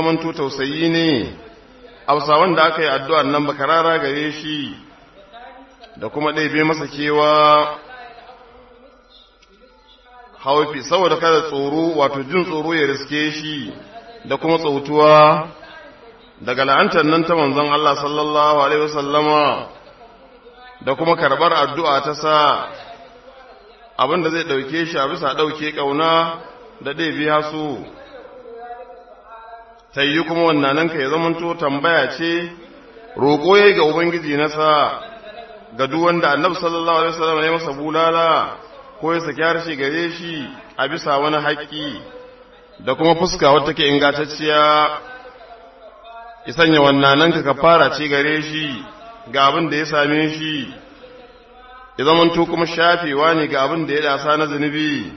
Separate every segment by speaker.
Speaker 1: zamanto tausayi ne a wanda aka yi addu'ar nan bakarara gare shi da kuma ɗaibe masa kewa haufi saboda kada tsoro wato jin tsoro ya riske shi da kuma tsautuwa daga la'antar nan ta manzon Allah sallallahu alaihi wasallama da kuma karbar addu'a ta sa abinda zai dauke shi a bisa dauke kauna da dai biya su tayyi kuma wannan ka ya zamanto tambaya ce roƙo yayi ga ubangiji nasa ga duk wanda annabi sallallahu alaihi wasallam ya masa bulala ko ya saki harshe gare shi a bisa wani haƙƙi da kuma fuska wata ke ingantacciya ya sanya wannan ka fara ce gare shi ga abin da ya same shi ya zamanto kuma shafewa ne ga abin da ya dasa na zunubi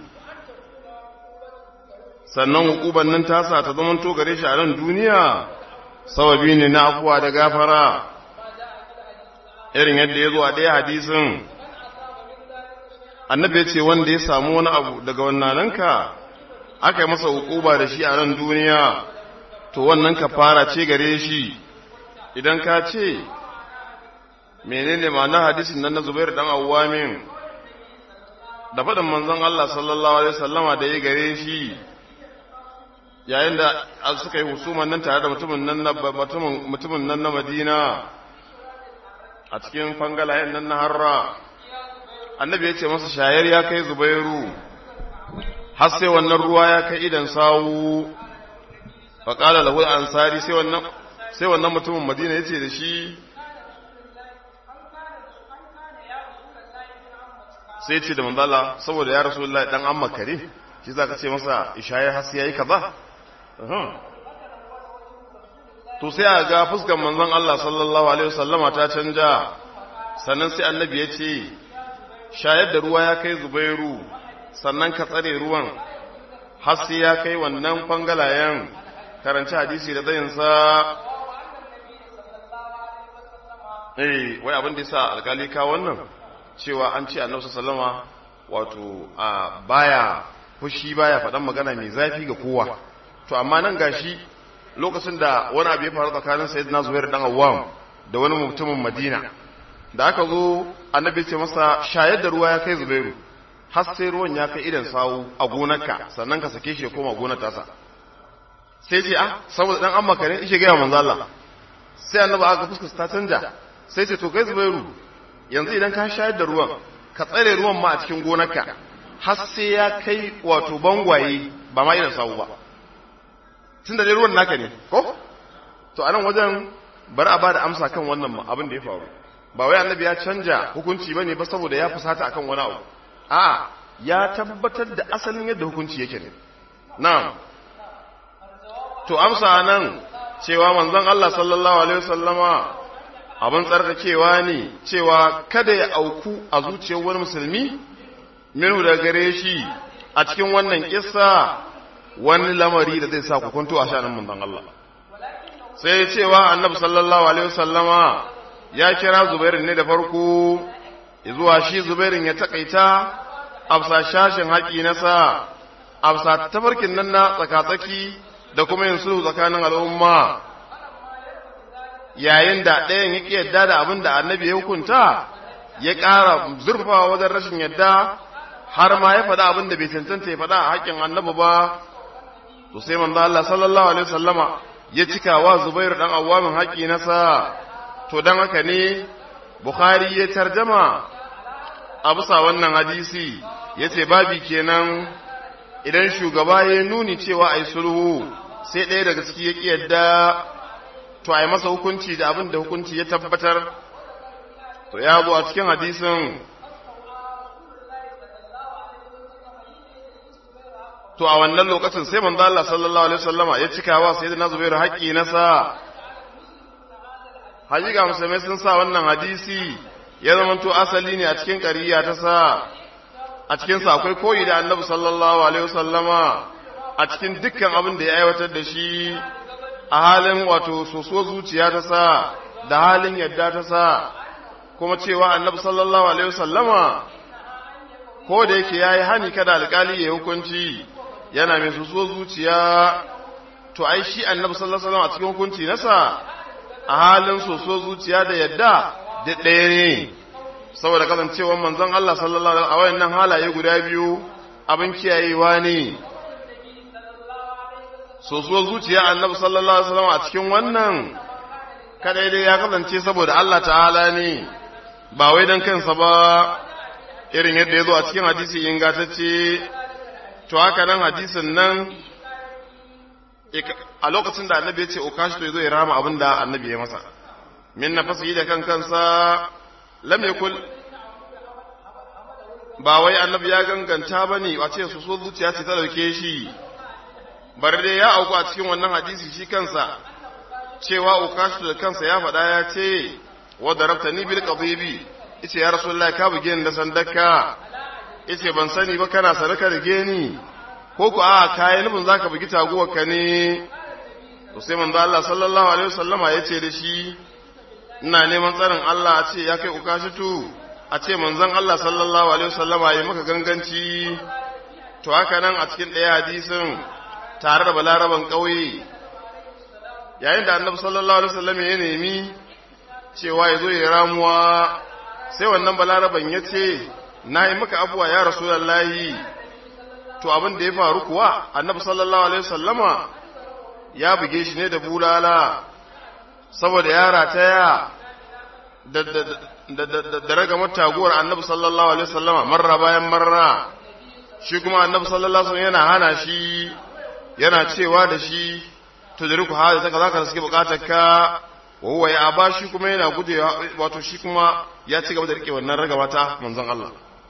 Speaker 1: sannan hukuban nan tasa ta zamanto gare shi a nan duniya sababi ne na afuwa da gafara irin yadda ya zo a ɗaya hadisin annabi ya ce wanda ya samu wani abu daga wannan ka aka yi masa hukuba da shi a nan duniya to wannan ka fara ce gare shi idan ka ce menene ma'anar hadisin nan na Zubair dan Awwamin da faɗin manzon Allah sallallahu alaihi wasallama da ya gare shi yayin da suka yi husuman nan tare da mutumin nan na mutumin mutumin nan na Madina a cikin fangalayen nan na Harra annabi ya ce masa shayar ya kai Zubairu har sai wannan ruwa ya kai idan sawu fa qala lahu ansari sai wannan sai wannan mutumin Madina yace da shi sai ce da manzala saboda ya rasu Allah dan an makare shi za ka ce masa ishaye hasi yayi kaza to sai a ga fuskar manzon Allah sallallahu alaihi wasallama ta canja sannan sai annabi ya ce shayar da ruwa ya kai zubairu sannan ka tsare ruwan har sai ya kai wannan fangalayen karanci hadisi da zayinsa eh wai abin da yasa alkali ka wannan cewa an ce annabi sallama wato a baya fushi baya faɗan magana mai zafi ga kowa to amma nan gashi lokacin da wani abu ya faru tsakanin sayyidina zubair dan awwam da wani mutumin madina da aka zo annabi ce masa shayar da ruwa ya kai zubairu har sai ruwan ya kai idan sawu a gonarka sannan ka sake shi ya koma gonar tasa sai ce ah saboda dan an makare ishe ga manzo Allah sai annabi aka fuskar ta canja sai ce to kai zubairu yanzu idan ka shayar da ruwan ka tsare ruwan ma a cikin gonarka har sai ya kai wato bangwaye ba ma irin sawu ba tun da dai ruwan naka ne ko to a nan wajen bari a ba da amsa kan wannan abin da ya faru ba wai annabi ya canja hukunci ba ne ba saboda ya fusata akan wani abu a ya tabbatar da asalin yadda hukunci yake ne na'am to amsa nan cewa manzon Allah sallallahu alaihi wasallama abin tsarkakewa ne cewa kada ya auku a zuciyar wani musulmi minu da gare shi a cikin wannan kissa wani lamari da zai sa ku kwanto a shanin manzon Allah sai cewa annabi sallallahu alaihi wasallama ya kira zubairin ne da farko zuwa shi zubairin ya takaita afsa shashin haƙi nasa afsa tafarkin nan na tsakatsaki da kuma yin sulhu tsakanin al'umma yayin da ɗayan ya ƙi yadda da abin da annabi ya hukunta ya ƙara zurfawa wajen rashin yadda har ma ya faɗa abin da bai cancanta ya faɗa a haƙƙin annabi ba to sai manzo Allah sallallahu alaihi wasallama ya cika wa Zubair dan Awwamin haƙi nasa to dan haka ne Bukhari ya tarjama a bisa wannan hadisi yace babi kenan idan shugaba ya nuni cewa ai sulhu sai ɗaya daga ciki ya ƙi yadda to a yi masa hukunci da abin da hukunci ya tabbatar to ya zo a cikin hadisin to a wannan lokacin sai manzo Allah sallallahu alaihi wasallama ya cika wa sayyidina Zubairu haƙƙi na sa hakika musulmai sun sa wannan hadisi ya zamanto asali ne a cikin ƙariya ta sa a cikin sa akwai koyi da Annabi sallallahu alaihi wasallama a cikin dukkan abin da ya aiwatar da shi a halin wato soso zuciya ta sa da halin yadda ta sa kuma cewa annabi sallallahu alaihi wasallama ko da yake yayi hani kada alƙali ya hukunci yana mai soso zuciya to ai shi annabi sallallahu alaihi wasallam a cikin hukunci nasa a halin soso zuciya da yadda da ɗaya ne saboda kasancewar manzon Allah sallallahu alaihi a wayannan halaye guda biyu abin kiyayewa ne soso zuciya annabi sallallahu alaihi wasallam a cikin wannan kadai dai ya kasance saboda Allah ta'ala ne ba wai dan kansa ba irin yadda ya zo a cikin hadisi ingantacce to haka nan hadisin nan a lokacin da annabi ya ce ukashi to ya zo ya rama abin da annabi ya masa min na fasa da kan kansa lam yakul ba wai annabi ya ganganta ba ne a ce su so zuciya ce ta dauke shi bar dai ya auku a cikin wannan hadisi shi kansa cewa ukashi da kansa ya faɗa ya ce wa darabta ni bil qadibi yace ya rasulullahi ka buge ni da sandaka yace ban sani ba kana sadaka da geni ko ku a kayi nufin zaka bugi taguwar ka ne to sai manzo Allah sallallahu alaihi wasallama yace da shi ina neman tsarin Allah a ce ya kai ukashitu a ce manzon Allah sallallahu alaihi wasallama yayi maka ganganci to haka nan a cikin ɗaya hadisin tare da balaraban ƙauye yayin da annabi sallallahu alaihi wasallam ya nemi cewa ya zo ya ramuwa sai wannan balaraban ya ce na yi maka abuwa ya rasulallahi to abin da ya faru kuwa annabi sallallahu alaihi wasallama ya buge shi ne da bulala saboda ya rataya da da da da ragamar taguwar annabi sallallahu alaihi wasallama marra bayan marra shi kuma annabi sallallahu alaihi wasallam yana hana shi yana cewa da shi to da riku hada kaza kaza suke bukatar ka wa huwa ya aba shi kuma yana gujewa wato shi kuma ya ci gaba da rike wannan ragama ta manzon Allah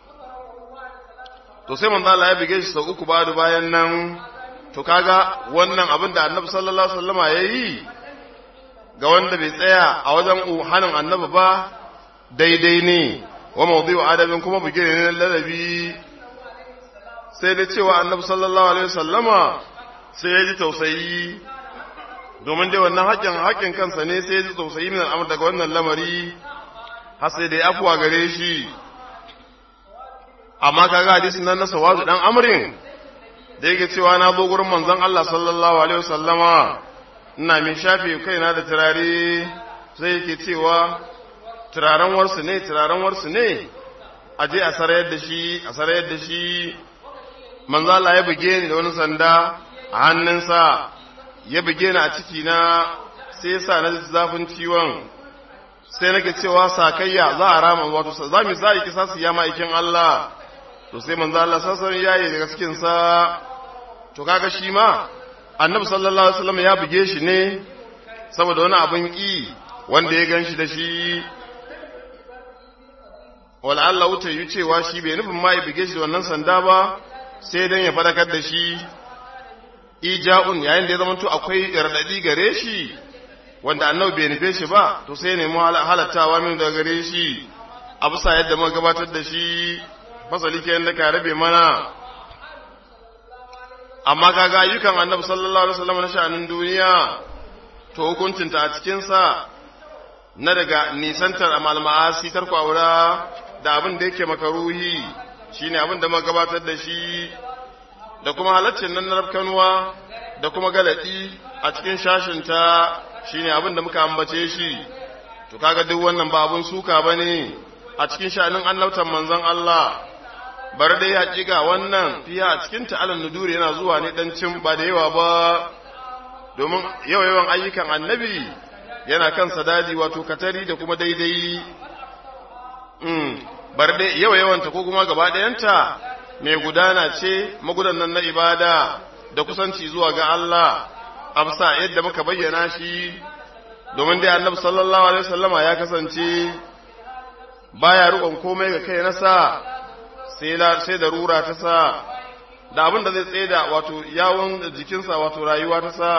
Speaker 1: to sai manzon Allah ya bige shi sau uku badu bayan nan to kaga wannan abin da annabi sallallahu alaihi wasallama yayi ga wanda bai tsaya a wajen hanin annabi ba daidai ne wa mawdu'u adabin kuma buge ne ladabi sai da cewa annabi sallallahu alaihi wasallama sai ya ji tausayi domin dai wannan haƙƙin haƙƙin kansa ne sai ya ji tausayi min al'amur daga wannan lamari har sai da ya afuwa gare shi amma kaga hadisin nan na sawadu dan amrin da yake cewa na zo gurin manzon Allah sallallahu alaihi wasallama ina min shafe kaina da turare sai yake cewa turaren warsu ne turaren warsu ne a je a sarayar da shi a sarayar da shi manzo Allah ya buge ni da wani sanda a hannunsa ya buge ni a ciki na sai ya sa na zafin ciwon sai nake cewa sakayya za a rama wato za mu sa kisa su ya ma'aikin Allah to sai manzo Allah sassan yayi daga cikin sa to kaga shi ma annabi sallallahu alaihi wasallam ya buge shi ne saboda wani abin ki wanda ya ganshi da shi wala Allah wuta yi cewa shi bai nufin ma ya buge shi da wannan sanda ba sai dan ya fadakar da shi ija'un yayin da ya zama to akwai radadi gare shi wanda annabi bai nufe shi ba to sai ne mu halattawa min daga gare shi a bisa yadda muka gabatar da shi fasali ke yadda ka rabe mana amma kaga ayyukan annabi sallallahu alaihi wasallam na sha'anin duniya to hukuncinta a cikin sa na daga nisantar amal ma'asi tarko aura da abin da yake makaruhi shine abin da muka gabatar da shi da kuma halaccin nan na rafkanuwa da kuma galadi a cikin shashinta shine abin da muka ambace shi to kaga duk wannan ba abun suka bane a cikin sha'anin annabtan manzon Allah bar dai hakika wannan fiya a cikin ta'alan nuduri yana zuwa ne dan cin ba da yawa ba domin yawa yawan ayyukan annabi yana kan sadadi wato katari da kuma daidai mm bar dai yawa yawanta ko kuma gaba ɗayanta mai gudana ce magudanan na ibada da kusanci zuwa ga Allah amsa yadda muka bayyana shi domin dai annabi sallallahu alaihi wasallama ya kasance baya rukon komai ga kai nasa sai la sai da rura ta sa da abin da zai tsaye da wato yawon jikinsa wato rayuwa ta sa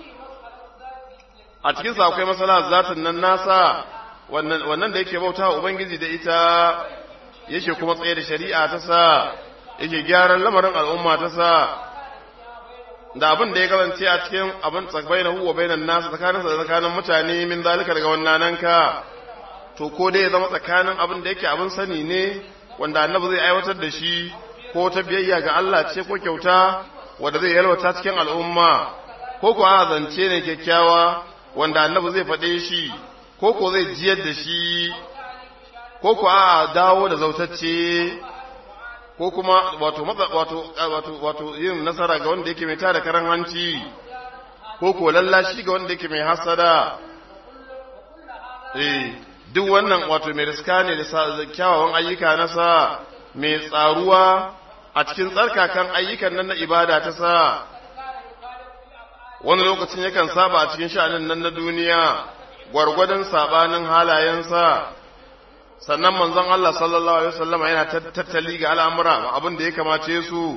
Speaker 1: a cikin sa akwai masala zatin nan nasa wannan wannan da yake bauta ubangiji da ita yake kuma tsaye da shari'a ta sa yake gyaran lamarin al'umma ta sa da abin da ya kasance a cikin abin tsakbai na huwa bainan nasu tsakaninsa da tsakanin mutane min zalika daga wannan ka to ko dai ya zama tsakanin abin da yake abin sani ne wanda annabi zai aiwatar da shi ko ta biyayya ga Allah ce ko kyauta wanda zai yalwata cikin al'umma ko ko a zance ne kyakkyawa wanda annabi zai faɗe shi ko ko zai jiyar da shi ko ko a dawo da zautacce ko kuma wato wato wato wato yin nasara ga wanda yake mai tada karan hanci ko ko lallashi ga wanda yake mai hasada eh duk wannan wato mai riska ne da kyawawan ayyuka na sa mai tsaruwa a cikin tsarkakan ayyukan nan na ibada ta sa wani lokacin yakan saba a cikin sha'anin nan na duniya gwargwadon sabanin halayensa sannan manzon Allah sallallahu alaihi wasallam yana tattali ga al'amura abin da ya kamace su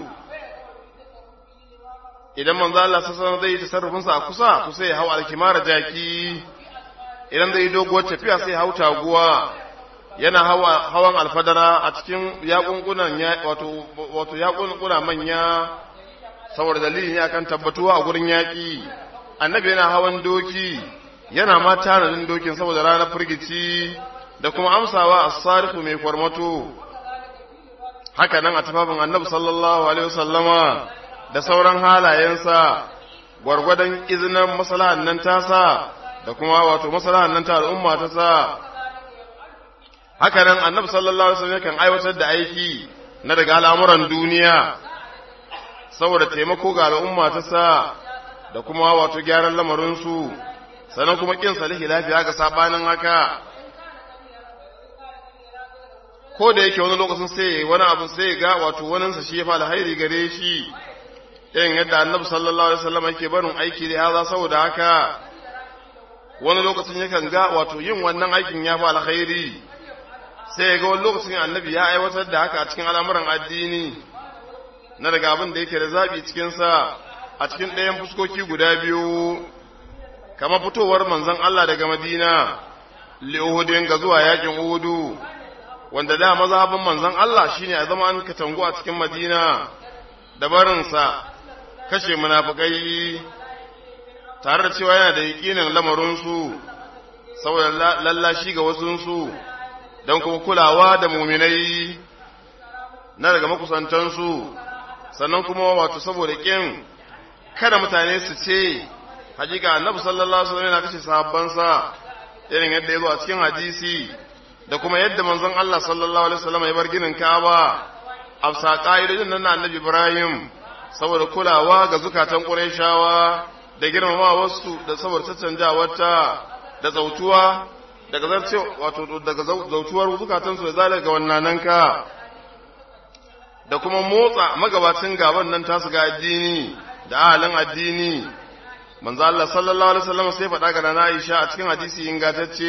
Speaker 1: idan manzon Allah sallallahu zai yi tasarrufin sa a kusa to sai ya hau alkimara jaki idan zai yi doguwar tafiya sai ya hau taguwa yana hawa hawan alfadara a cikin yakunkunan wato wato yakunkuna manya saboda dalilin ne akan tabbatuwa a gurin yaƙi annabi yana hawan doki yana ma tanadin dokin saboda ranar firgici da kuma amsawa a sarifu mai kwarmato haka nan a tafafin annabi sallallahu alaihi wasallama da sauran halayensa gwargwadon izinin masalahan nan tasa da kuma wato masalahan nan ta al'umma ta sa haka nan annabi sallallahu alaihi wasallam kan aiwatar da aiki na daga al'amuran duniya saboda taimako ga al'umma ta sa da kuma wato gyaran lamarinsu sannan kuma kin salihi lafiya ga sabanin haka ko da yake wani lokacin sai wani abu sai ga wato waninsa shi ya fa alhairi gare shi irin yadda annabi sallallahu alaihi wasallam yake barin aiki da haza saboda haka wani lokacin yakan ga wato yin wannan aikin ya fa alkhairi sai ga wani lokacin annabi ya aiwatar da haka a cikin al'amuran addini na daga abin da yake da zaɓi cikinsa a cikin ɗayan fuskoki guda biyu kama fitowar manzon Allah daga Madina li'uhudin ga zuwa yakin Uhudu wanda da mazhabin manzon Allah shine a zama an katangu a cikin Madina da barinsa kashe munafikai tare da cewa yana da yakinin lamarinsu saboda lallashi ga wasunsu don kuma kulawa da muminai na daga makusantansu sannan kuma wato saboda kin kada mutane su ce hakika annabi sallallahu alaihi wasallam yana kashe sahabbansa irin yadda ya zo a cikin hadisi da kuma yadda manzon Allah sallallahu alaihi wasallam ya bar ginin Kaaba afsa ka'idodin nan na annabi Ibrahim saboda kulawa ga zukatan Qurayshawa da girmama wasu da saboda caccanjawarta da zautuwa daga zarce wato daga zautuwar zukatan su da zalika wannan ka da kuma motsa magabacin gaban nan tasu ga addini da ahalin addini manzo Allah sallallahu alaihi wasallam sai faɗa ga nana Aisha a cikin hadisi ingantacce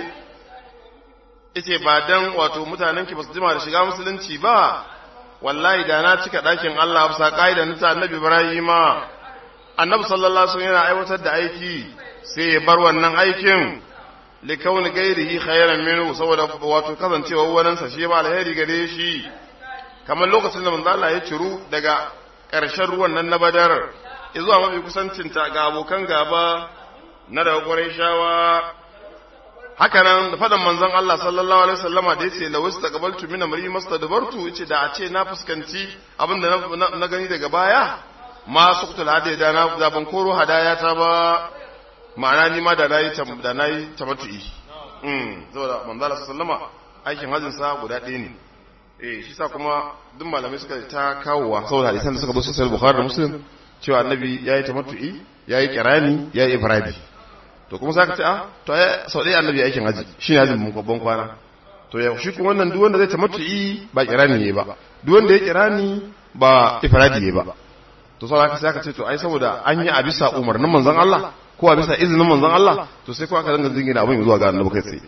Speaker 1: yace ba dan wato mutanen ki basu jima da shiga musulunci ba wallahi da na cika ɗakin Allah bisa kaida na annabi Ibrahima annabi sallallahu alaihi wasallam yana aiwatar da aiki sai ya bar wannan aikin likauni gairihi khairan minhu saboda wato kasancewa wannan sa shi ba alheri gare shi kamar lokacin da manzo Allah ya ciru daga ƙarshen ruwan nan na Badar zuwa mafi kusancinta ga abokan gaba na daga Qurayshawa haka nan da fadan manzon Allah sallallahu alaihi wasallama da yace la wasta qabaltu min amri mastadbartu yace da a ce na fuskanci abinda na gani daga baya ma suqtul hadaya na da ban koro hadaya ta ba ma'ana ni ma da nayi da nayi tamattu'i mm saboda manzon Allah sallallahu aikin hajjin sa guda ɗaya ne eh shi sa kuma duk malamai suka ta kawowa saboda hadisan da suka zo sahih bukhari da muslim cewa annabi yayi tamattu'i yayi kirani yayi ifradi to kuma saka ce a to ai sau ɗaya annabi aikin haji shine hajjin mun babban kwana to ya shi kuma wannan duk wanda zai tamattu'i ba kirani ne ba duk wanda ya kirani ba ifradi ne ba to sai aka saka ce to ai saboda an yi a bisa umarnin manzon Allah ko a bisa izinin manzon Allah to sai ko aka danga jingina abin zuwa ga annabi kai tsaye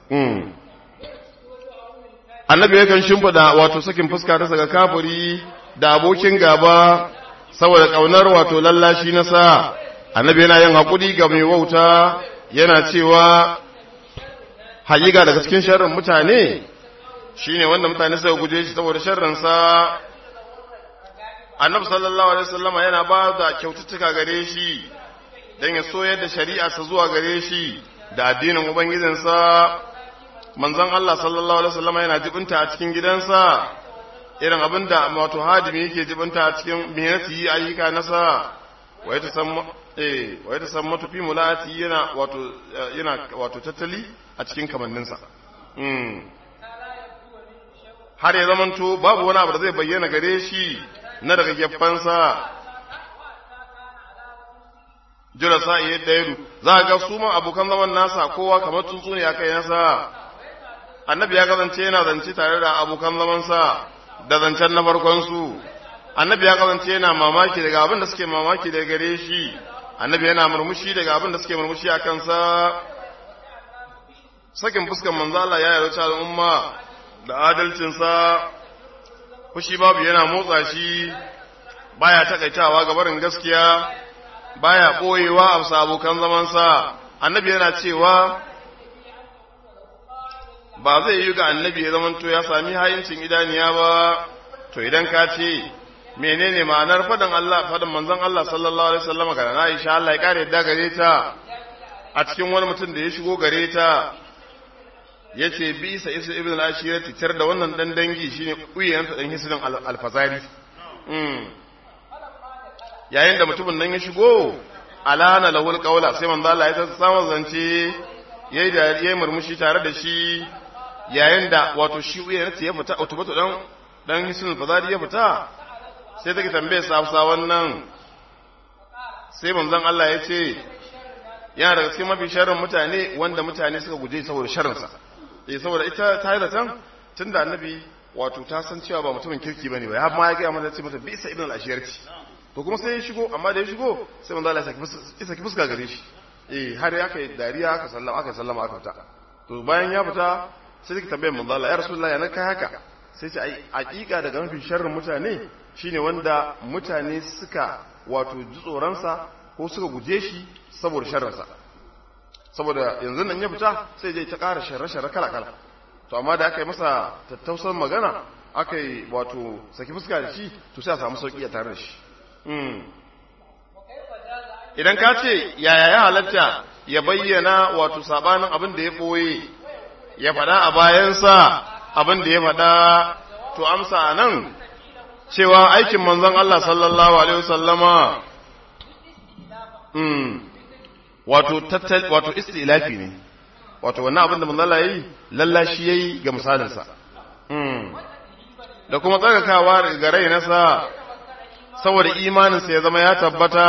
Speaker 1: annabi yakan shimfida wato sakin fuska ta saka kafiri da abokin gaba saboda kaunar wato lallashi na sa annabi yana yin hakuri ga mai wauta yana cewa haƙiƙa daga cikin sharrin mutane shine wanda mutane suka guje shi saboda sharrin sa annabi sallallahu alaihi wasallama yana ba da kyaututtuka gare shi dan ya soyar da shari'a sa zuwa gare shi da addinin ubangijinsa manzon Allah sallallahu alaihi wasallam yana jibinta a cikin gidansa irin abinda wato hadimi yake jibinta a cikin mihnati ayyuka nasa wai ta san eh wai ta san matufi mulati yana wato yana wato tattali a cikin kamanninsa mm har ya zamanto babu wani abu da zai bayyana gare shi na daga geffansa jira sa iya ɗaya za ga su ma abokan zaman nasa kowa kamar tsuntsu ne a kai nasa annabi ya kasance yana zance tare da abokan zamansa da zancen na farkonsu annabi ya kasance yana mamaki daga abin da suke mamaki daga gare shi annabi yana murmushi daga abin da suke murmushi a kansa sakin fuskan manzo Allah ya yarda al'umma da adalcinsa fushi babu yana motsa shi baya takaitawa ga barin gaskiya baya boyewa a bisa abokan zamansa annabi yana cewa ba zai yi ga annabi ya zamanto ya sami hayincin idaniya ba to idan ka ce menene ma'anar fadan Allah fadan manzon Allah sallallahu alaihi wasallam ga Aisha Allah ya kare yadda gare ta a cikin wani mutum da ya shigo gare ta yace bi isa isa ibn al-ashira titar da wannan dan dangi shine kuyen dan hisrin al-fazari mm yayin da mutumin nan ya shigo alana lahul qawla sai manzo Allah ya samu zance yayi da yayi murmushi tare da shi yayin da wato shi uya ya fita automato dan dan hisin fazari ya fita sai take tambaye sa Hausa wannan sai manzon Allah ya ce yana daga cikin mafi sharrin mutane wanda mutane suka guje saboda sharrinsa eh saboda ita ta yi zaton tunda annabi wato ta san cewa ba mutumin kirki bane ba ya ma ya ga mata ce mata bisa ibn al-ashiyarci to kuma sai ya shigo amma da ya shigo sai manzo Allah ya saki fuska gare shi eh har ya kai dariya aka sallama aka sallama aka fita to bayan ya fita sai take tambayar manzo Allah ya rasulullahi ya kai haka sai ce ai hakika daga mafi sharrin mutane shine wanda mutane suka wato ji tsoronsa ko suka guje shi saboda sharrinsa saboda yanzu nan ya fita sai dai ta ƙara sharre-sharre kala-kala to amma da aka yi masa tattausar magana aka yi wato saki fuska da shi to sai a samu sauƙi a tare da shi idan ka ce yaya ya halatta ya bayyana wato sabanin abin da ya ɓoye ya faɗa a bayansa abin da ya faɗa to amsa a nan cewa aikin manzon Allah sallallahu alaihi wasallama wato tattal wato istilafi ne wato wannan abin da manzon Allah yayi lallashi yayi ga misalinsa da kuma tsarkakawa ga rai nasa saboda imaninsa ya zama ya tabbata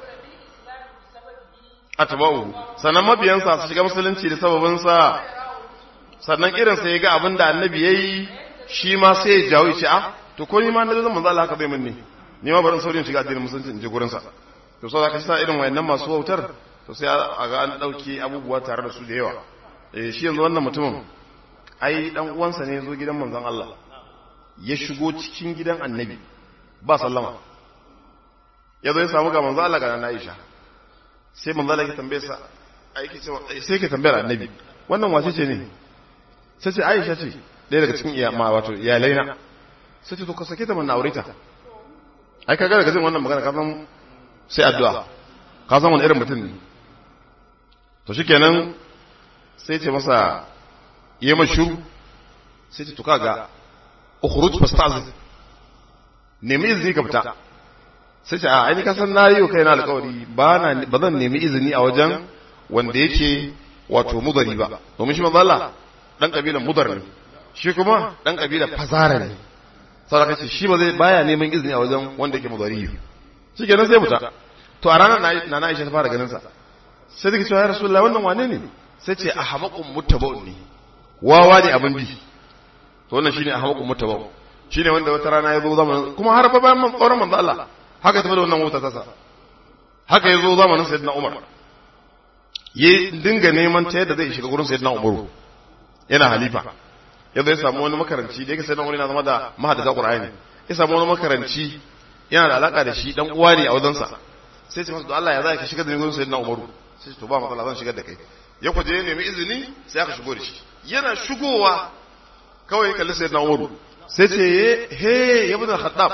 Speaker 1: atba'u sannan mabiyansa su shiga musulunci da sababinsa sannan irinsa ya ga abin da annabi yayi shi ma sai ya jawo ya ce a to ko ni ma na zama manzo Allah haka zai mun ne ni ma barin saurin shiga addinin musulunci in je gurin sa to sai ka sa irin wayannan masu wautar to sai a ga an dauke abubuwa tare da su da yawa eh shi yanzu wannan mutumin ai dan uwansa ne zo gidan manzon Allah ya shigo cikin gidan annabi ba sallama ya zo ya samu ga manzon Allah ga nan Aisha sai manzon Allah ya tambaye sa aiki ce sai ka tambayar annabi wannan wace ce ne sai ce Aisha ce ɗaya daga cikin iya ma wato iyalai na sai ce to ka sake ta mana aure ta ai kaga daga jin wannan magana ka san sai addu'a ka san wani irin mutum ne to shikenan sai ce masa yi mashuru sai ce to kaga ukhruj fasta'zin nemi izini ka fita sai ce a ai ka san nayi wa kaina alƙawari ba na ba zan nemi izini a wajen wanda yake wato mudari ba domin shi manzo Allah dan kabilan mudar ne shi kuma dan kabilan fazara ne saboda kace shi ba zai baya neman izini a wajen wanda yake mudari shi kenan sai fita to a ranar na na Aisha ta fara ganin sa sai take cewa ya Rasulullah wannan wane ne sai ce ahmaqum muttaba'un ne wawa ne abin bi to wannan shine ahmaqum muttaba'un shine wanda wata rana ya zo zamanin kuma har ba bayan tsoron manzo Allah haka tafi da wannan wuta ta sa haka ya zo zamanin sayyidina Umar ya dinga neman ta yadda zai shiga gurin sayyidina Umar yana halifa yadda ya samu wani makaranci da yake sayyidina Umar yana zama da mahaddata Qur'ani ya samu wani makaranci yana da alaka da shi dan uwa ne a wajensa sai ce masa Allah ya za ka shiga da gurin sayyidina Umar sai to ba matsala zan shigar da kai ya kwaje ya nemi izini sai aka shigo da shi yana shigowa kawai kalli sayyidina Umar sai ce he ya bin Khattab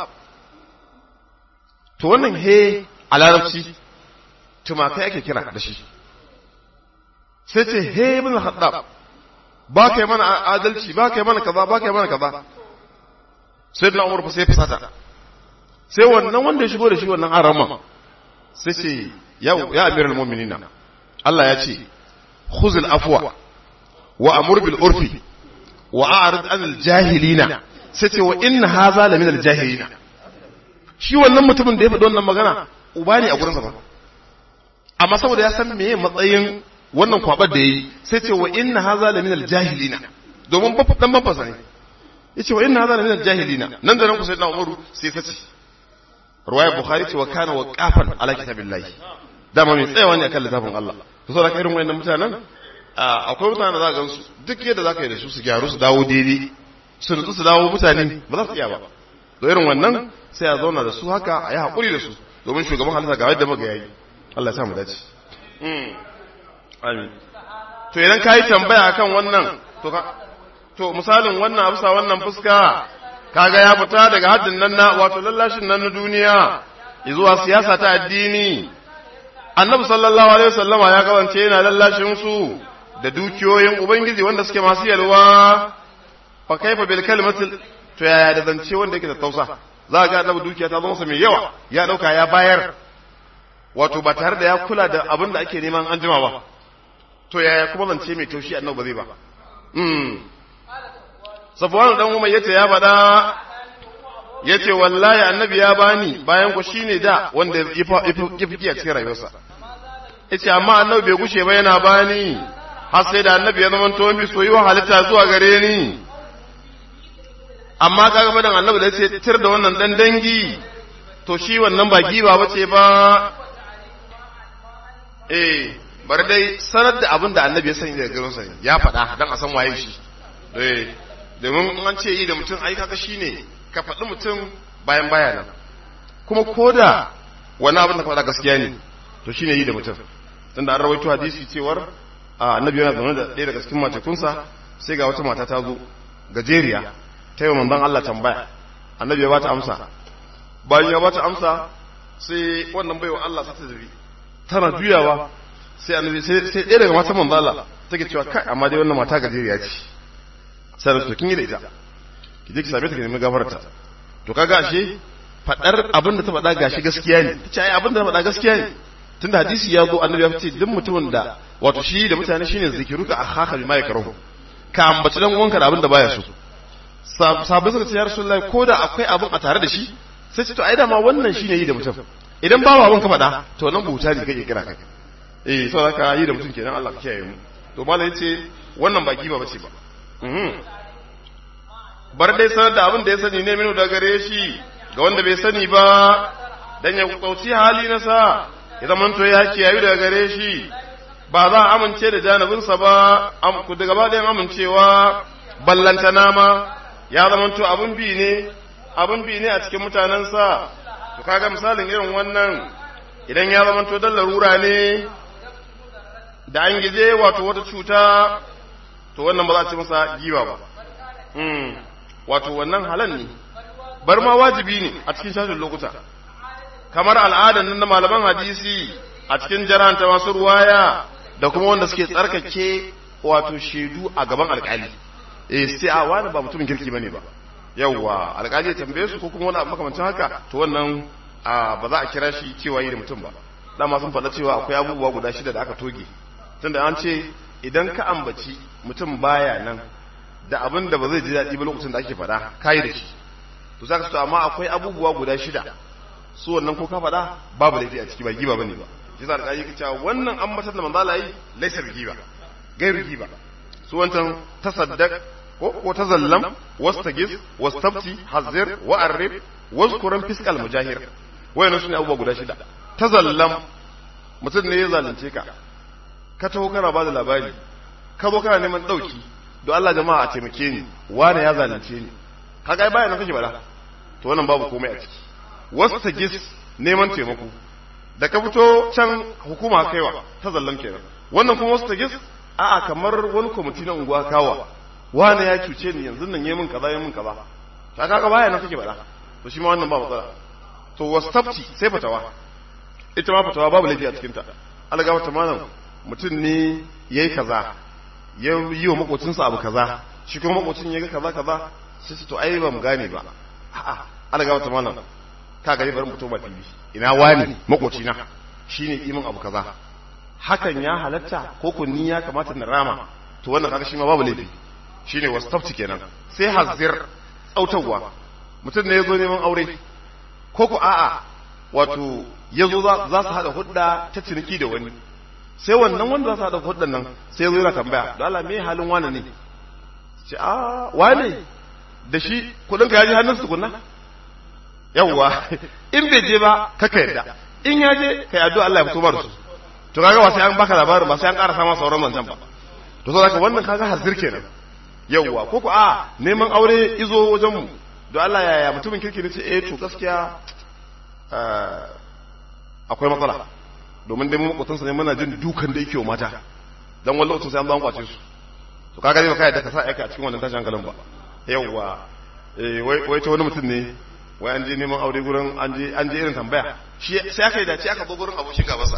Speaker 1: to wannan he a larabci tumakai ake kira da shi sai ce he ibn Khattab ba kai mana adalci ba kai mana kaza ba kai mana kaza sai da Umar fa sai fasata sai wannan wanda ya shigo da shi wannan arama sai ce ya ya amiral mu'minina Allah ya ce khuzul afwa wa amur bil urfi wa a'rid anil jahilina sai ce wa inna hadha la min al jahilina shi wannan mutumin da ya faɗi wannan magana uba ne a gurin ba amma saboda ya san meye matsayin wannan kwabar da yayi sai ce wa inna hadha la min al jahilina domin ba dan babba ne yace wa inna hadha la min al jahilina nan da nan ku sayyidina Umaru sai ta ce ruwaya Bukhari ce wa kana waqafan ala kitabillahi dama mai tsayawa ne akan littafin Allah to saboda irin wayannan mutanen akwai mutanen da za ka gansu duk yadda za ka yi da su su gyaru su dawo daidai su nutsu su dawo mutane ba za su iya ba to irin wannan sai a zauna da su haka a yi haƙuri da su domin shugaban halitta ga yadda muka yayi Allah ya sa mu dace amin to idan ka yi tambaya akan wannan to ka to misalin wannan abusa wannan fuska kaga ya fita daga haddin nan na wato lallashin nan na duniya zuwa siyasa ta addini annabi sallallahu alaihi wasallama ya kawance yana lallashin su da dukiyoyin ubangiji wanda suke masu yalwa fa kaifa bil kalimatil to yaya da zance wanda yake da tausa za ga annabi dukiya ta zama mai yawa ya dauka ya bayar wato ba tare da ya kula da abin da ake neman an jima ba to yaya kuma zance mai taushi annabi ba zai ba mm safwan dan umar yace ya faɗa yace wallahi annabi ya bani bayan ku shine da wanda ya fi a cikin rayuwarsa yace amma annabi bai gushe ba yana bani har sai da annabi ya zama to mi soyuwa halitta zuwa gare ni amma kaga madan annabi da yace tir da wannan dan dangi to shi wannan ba giba bace ba eh bar dai sanar da abin da annabi ya sani daga garin sa ya faɗa dan a san waye shi eh domin an ce yi da mutum ai kaga shine ka faɗi mutum bayan baya nan kuma koda wani abin da ka faɗa gaskiya ne to shine yi da mutum tunda an rawaito hadisi cewar annabi yana zaune da ɗaya daga cikin matekunsa sai ga wata mata ta zo gajeriya ta yi manzon Allah tambaya annabi ya bata amsa bayan ya bata amsa sai wannan baiwa Allah sa ta zabi tana juyawa sai annabi sai sai ɗaya daga matan manzon Allah take cewa kai amma dai wannan mata gajeriya ce sai to kin yi da ita ki je ki same ta ki nemi gafarta to kaga ashe fadar abin da ta faɗa gashi gaskiya ne ta ce ai abin da ta faɗa gaskiya ne tunda hadisi ya zo annabi ya ce duk mutumin da wato shi da mutane shine zikiruka akhaka bima yakrahu ka ambaci dan uwanka da abin da baya so sahabbai suka ce ya rasulullahi ko da akwai abin a tare da shi sai ce to ai dama wannan shine yi da mutum idan babu abin ka faɗa to nan buta ne kake kira kai eh saboda ka yi da mutum kenan Allah ka kiyaye mu to malai yace wannan ba giba bace ba bar dai sanar da abin da ya sani ne minu da gare shi ga wanda bai sani ba dan ya kauci hali na sa ya zaman to ya kiyayu daga gare shi ba za a amince da janibinsa ba ku daga ba ɗayan amincewa ballantana ma ya zaman to abin bi ne abin bi ne a cikin mutanensa to kaga misalin irin wannan idan ya zaman to dan larura ne da an gije wato wata cuta to wannan ba za a ci masa giba ba wato wannan halal ne bar ma wajibi ne a cikin shashin lokuta kamar al'adar nan na malaman hadisi a cikin jaranta masu ruwaya da kuma wanda suke tsarkake wato shaidu a gaban alkali eh sai a wani ba mutumin kirki bane ba yawwa alkali ya tambaye su ko kuma wani makamancin haka to wannan ba za a kira shi cewa yi da mutum ba dama sun faɗa cewa akwai abubuwa guda shida da aka toge tunda an ce idan ka ambaci mutum baya nan da abin da ba zai ji daɗi ba lokacin da ake faɗa kayi da shi to za ka to amma akwai abubuwa guda shida su wannan ko ka faɗa babu laifi a ciki ba giba bane ba shi za ka yi cewa wannan an matar da manzala yi laisar giba gairu giba su wancan tasaddaq ko ko tazallam wastagis wastabti hazir wa arif wazkuran fiskal mujahir wayannan sune abubuwa guda shida tazallam mutum ne ya zalunce ka ka taho kana ba da labari ka zo kana neman dauki don Allah jama'a a taimake ni wane ya zalunce ni kaga baya nan kake bada to wannan babu komai a ciki wasu ta gis neman taimako da ka fito can hukuma kaiwa ta zallan kenan wannan kuma wasu ta gis a'a kamar wani kwamiti na unguwa kawa wane ya cuce ni yanzu nan yi min kaza yi min kaza ta kaga baya nan kake bada to shi ma wannan ba matsala to wasu tafci sai fatawa ita ma fatawa babu laifi a cikin ta Allah ga malam mutum ne yayi kaza ya yi wa makocinsa abu kaza shi kuma makocin ya ga kaza kaza sai su to ai ba mu gane ba a'a ana ga wata malam ka gari bari mutum ba fili ina wani makocina shine kimin abu kaza hakan ya halatta ko kun ni ya kamata na rama to wannan kaga shi ma babu laifi shine wastafti kenan sai hazir tsautawa mutum ne yazo neman aure ko ku a'a wato yazo za su hada hudda ta ciniki da wani sai wannan wanda za su hada huddan nan sai yazo yana tambaya don Allah me halin wani ne ce a wane da shi kudin ka yaji hannun su tukunna yawwa in bai je ba kaka yadda in ya je kai addu'a Allah ya fito bar su to kaga ba sai an baka labarin ba sai an ƙara sama sauran wancan ba to so zaka wannan kaga hazir kenan yawwa ko ko a neman aure izo wajen mu don Allah yaya mutumin kirki ne ce eh to gaskiya akwai matsala domin dai mu makotansa ne muna jin dukan da yake wa mata dan wallahi lokacin sai an ba kwace su to kaga dai baka yadda ka sa aika a cikin wannan tashin hankalin ba yawwa eh wai wai ta wani mutum ne wai an je neman aure gurin an je an je irin tambaya shi sai aka yi dace aka zo gurin abokin gabansa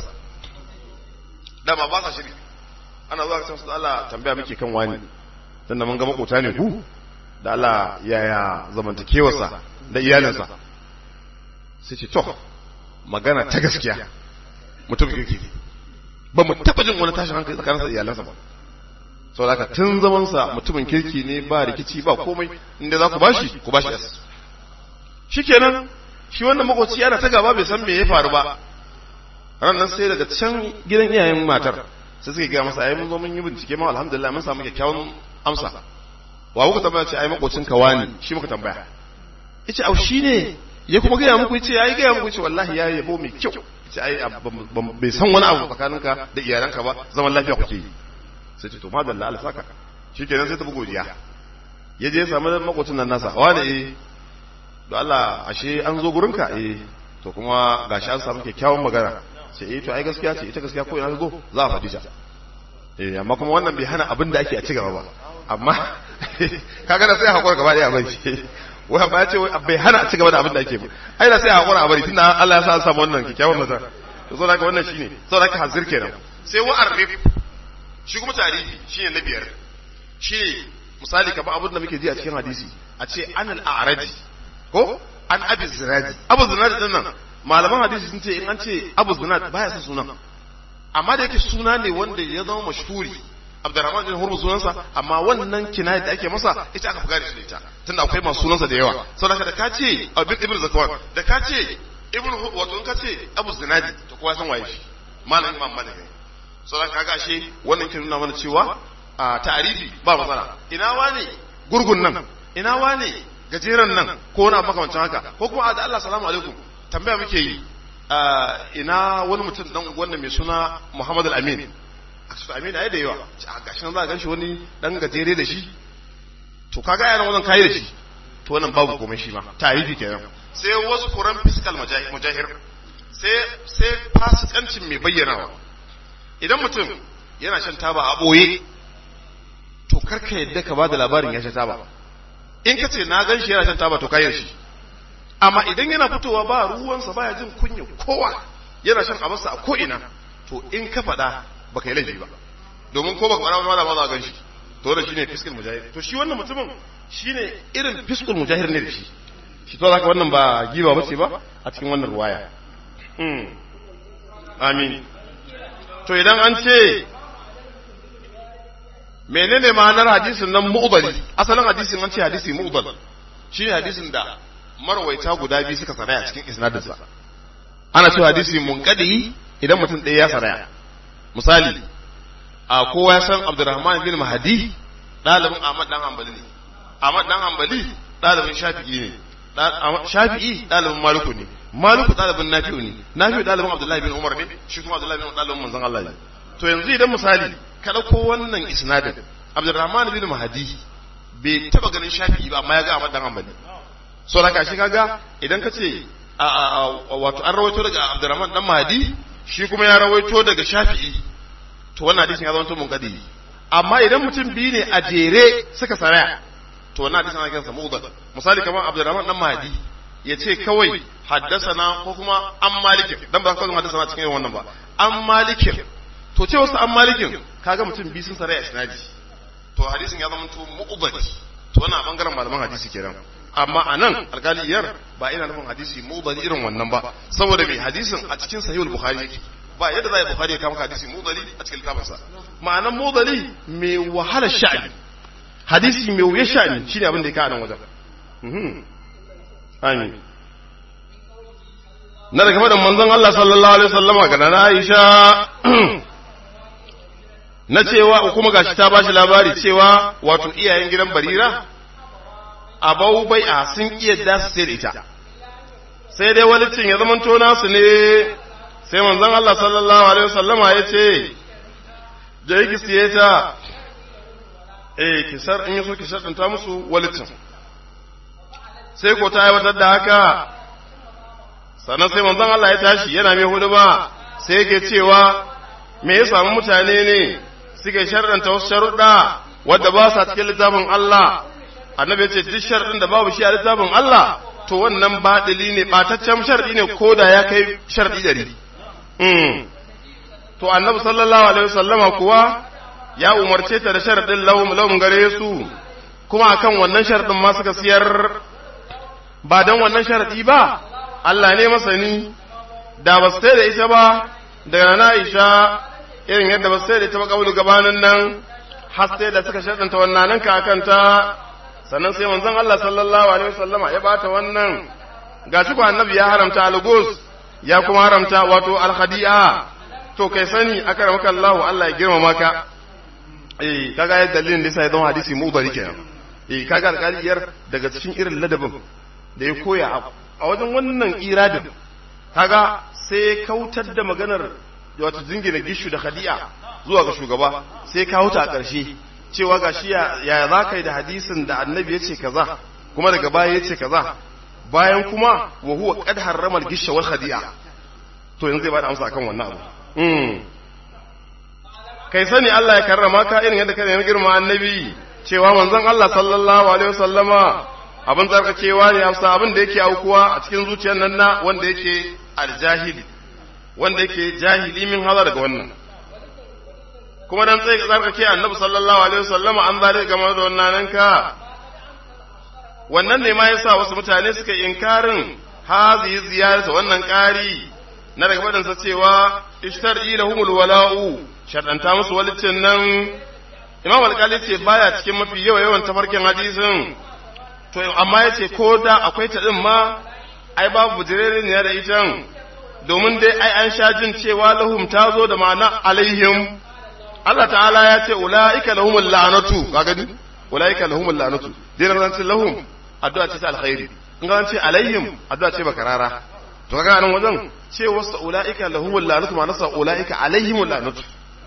Speaker 1: dama ba sa shiri ana zuwa kan su Allah tambaya muke kan wani dan da mun ga makota ne ku da Allah yaya zamantakewarsa da iyalinsa sai ce to magana ta gaskiya mutum kirki ne ba mu taba jin wani tashin hankali tsakaninsa da iyalansa ba sau da tun zamansa mutumin kirki ne ba rikici ba komai inda za ku bashi ku bashi yas shikenan shi wannan makoci yana ta gaba bai san me ya faru ba ran nan sai daga can gidan iyayen matar sai suka gaya masa ai mun zo mun yi bincike ma alhamdulillah mun samu kyakkyawan amsa wa kuka tambaya ce ai makocin ka wani shi muka tambaya yace au shine ya kuma gaya muku yace yayi gaya muku yace wallahi ya yabo mai kyau yace ai bai san wani abu tsakaninka da iyalanka ba zaman lafiya kuke yi sai ce to madalla Allah saka shikenan sai ta bugo godiya ya je ya samu makocin nan nasa wani eh don Allah ashe an zo gurinka eh to kuma gashi an samu kyakkyawan magana sai eh to ai gaskiya ce ita gaskiya ko ina zo za a faɗi ta eh amma kuma wannan bai hana abin da ake a ci gaba ba amma kaga da sai hakura gaba daya bai wai amma ya ce bai hana a ci gaba da abin da ake ba ai da sai hakura a bari tunda Allah ya sa an samu wannan kyakkyawan mata to saboda haka wannan shine saboda haka hazir kenan sai wa arif shi kuma tarihi shine na biyar shine misali kamar abin da muke ji a cikin hadisi a ce anal a'radi ko an abi zinadi abu zinadi din nan malaman hadisi sun ce in an ce abu zinadi baya son sunan amma da yake suna ne wanda ya zama mashhuri abdurrahman bin hurmu sunansa amma wannan kinaya da ake masa ita aka fuga da shi ita tunda akwai masu sunansa da yawa saboda da ka ce abin ibn zakwan da ka ce ibn wato in ka ce abu zinadi to kowa san waye shi malamin imam malik ne saboda kaga ashe wannan ke nuna mana cewa a ta'arifi ba matsala ina wane gurgun nan ina wane gajeren nan ko wani abu makamancin haka ko kuma da Allah salamu alaikum tambaya muke yi ina wani mutum dan wannan mai suna Muhammad al-Amin su Amin ai da yawa a gashi nan za a ganshi wani dan gajere da shi to kaga yana wannan kai da shi to wannan babu komai shi ma tarihi kenan sai wasu kuran fiscal mujahir sai sai fasikancin mai bayyanawa idan mutum yana shan taba a boye to karka yadda ka ba da labarin ya sha taba in ka ce na gan shi yana shan taba to kayan shi amma idan yana fitowa ba ruwansa baya jin kunya kowa yana shan abarsa a ko'ina to in ka faɗa ba ka yi laifi ba domin ko ba ka faɗa ba za a gan shi to da shi ne fiskul mujahir to shi wannan mutumin shi ne irin fiskul mujahir ne da shi shi to zaka wannan ba giba ba ce ba a cikin wannan ruwaya amin to idan an ce menene ma'anar hadisin nan mu'dali asalin hadisin an ce hadisi mu'dal shine hadisin da marwaita guda biyu suka saraya cikin isnadinsa ana cewa hadisi munqadi idan mutum ɗaya ya saraya misali a kowa ya san Abdurrahman bin Mahdi ɗalibin Ahmad dan Hanbali ne Ahmad dan Hanbali ɗalibin Shafi'i ne Shafi'i ɗalibin Maliku ne Maliku ɗalibin Nafi'u ne Nafi'u ɗalibin Abdullahi bin Umar ne shi kuma Abdullahi bin ɗalibin manzon Allah ne to yanzu idan misali ka ɗauko wannan isnadin Abdurrahman bin Mahdi bai taba ganin Shafi'i ba amma ya ga Ahmad dan Hanbali so da kashi kaga idan ka ce wato an rawaito daga Abdurrahman dan Mahdi shi kuma ya rawaito daga Shafi'i to wannan hadisin ya zama to munkadi amma idan mutum biyu ne a jere suka saraya to wannan hadisin ana kiransa mu'dal misali kamar Abdurrahman dan Mahdi ya ce kawai haddasana ko kuma an malikin dan ba kawai haddasana cikin wannan ba an malikin to ce wasu an malikin kaga mutum biyu sun saraya isnadi to hadisin ya zama to mu'dal to wannan a bangaren malaman hadisi kenan amma a nan alkaliyar ba ina nufin hadisi mu'dal irin wannan ba saboda mai hadisin a cikin sahihul bukhari yake ba yadda za a yi bukari ya kama hadisi mudali a cikin littafinsa ma'anan mudali mai wahala sha'ani hadisi mai wuya sha'ani shi ne abin da ya kawo nan wajen amin na daga faɗin manzon Allah sallallahu alaihi wasallama ga na Aisha na cewa kuma gashi ta bashi labari cewa wato iyayen gidan Barira abau bai a sun iya da su sai da ita sai dai walicin ya zama tona su ne sai manzon Allah sallallahu alaihi wasallama ya ce je ki siye ta eh ki sar in yaso ki sharɗanta musu walicin sai ko ta aiwatar da haka sannan sai manzon Allah ya tashi yana mai hudu ba sai yake cewa me ya samu mutane ne suke sharɗanta wasu sharuɗa wadda ba sa cikin littafin Allah annabi ya ce duk sharɗin da babu shi a littafin Allah to wannan baɗili ne ɓataccen sharɗi ne ko da ya kai sharɗi ɗari to annabi sallallahu alaihi wasallama kuwa ya umarce ta da sharɗin lahum gare su kuma akan wannan sharɗin ma suka siyar ba don wannan sharɗi ba Allah ne masani da ba su da ita ba daga na Aisha irin yadda ba su da ita ba kabulu gabanin nan har sai da suka sharɗanta wannan nan ka ta sannan sai manzon Allah sallallahu alaihi wasallama ya bata wannan gashi ko annabi ya haramta algus ya kuma haramta wato alhadi'a to kai sani akramaka Allah Allah ya girmama ka eh kaga yadda dalilin da sai zama hadisi mudari kenan eh kaga alƙaliyar daga cikin irin ladabin da ya koya a wajen wannan iradin kaga sai kautar da maganar wato jingina gishu da hadi'a zuwa ga shugaba sai kawo ta a ƙarshe cewa ga shi ya za ka yi da hadisin da annabi ya ce kaza kuma daga baya ya ce kaza bayan kuma wa huwa qad harrama al-gisha wal khadi'a to yanzu zai bada amsa akan wannan abu kai sani Allah ya karrama ka irin yadda ka nemi girma annabi cewa manzon Allah sallallahu alaihi wasallama abin tsarkakewa ne amsa abin da yake aukuwa a cikin zuciyar nan na wanda yake aljahili wanda yake jahili min haza daga wannan kuma dan tsaye tsarkake annabi sallallahu alaihi wasallama an zare game da wannan ka wannan ne ma yasa wasu mutane suka inkarin hazi ziyarata wannan ƙari na daga faɗinsa cewa ishtar ilahumul wala'u shaɗanta musu walicin nan imam alƙali ce baya cikin mafi yawa yawan tafarkin hadisin to amma ya ce ko da akwai ta ɗin ma ai babu bujirere ne da itan domin dai ai an sha jin cewa lahum ta zo da ma'ana alaihim Allah ta'ala ya ce ula'ika lahumul la'natu ka gani ula'ika lahumul la'natu dai ran ce lahum addu'a ce ta alkhairi in ga ce alaihim addu'a ce bakarara to kaga nan wajen ce wasu ula'ika lahumul la'natu ma nasa ula'ika alaihimul la'natu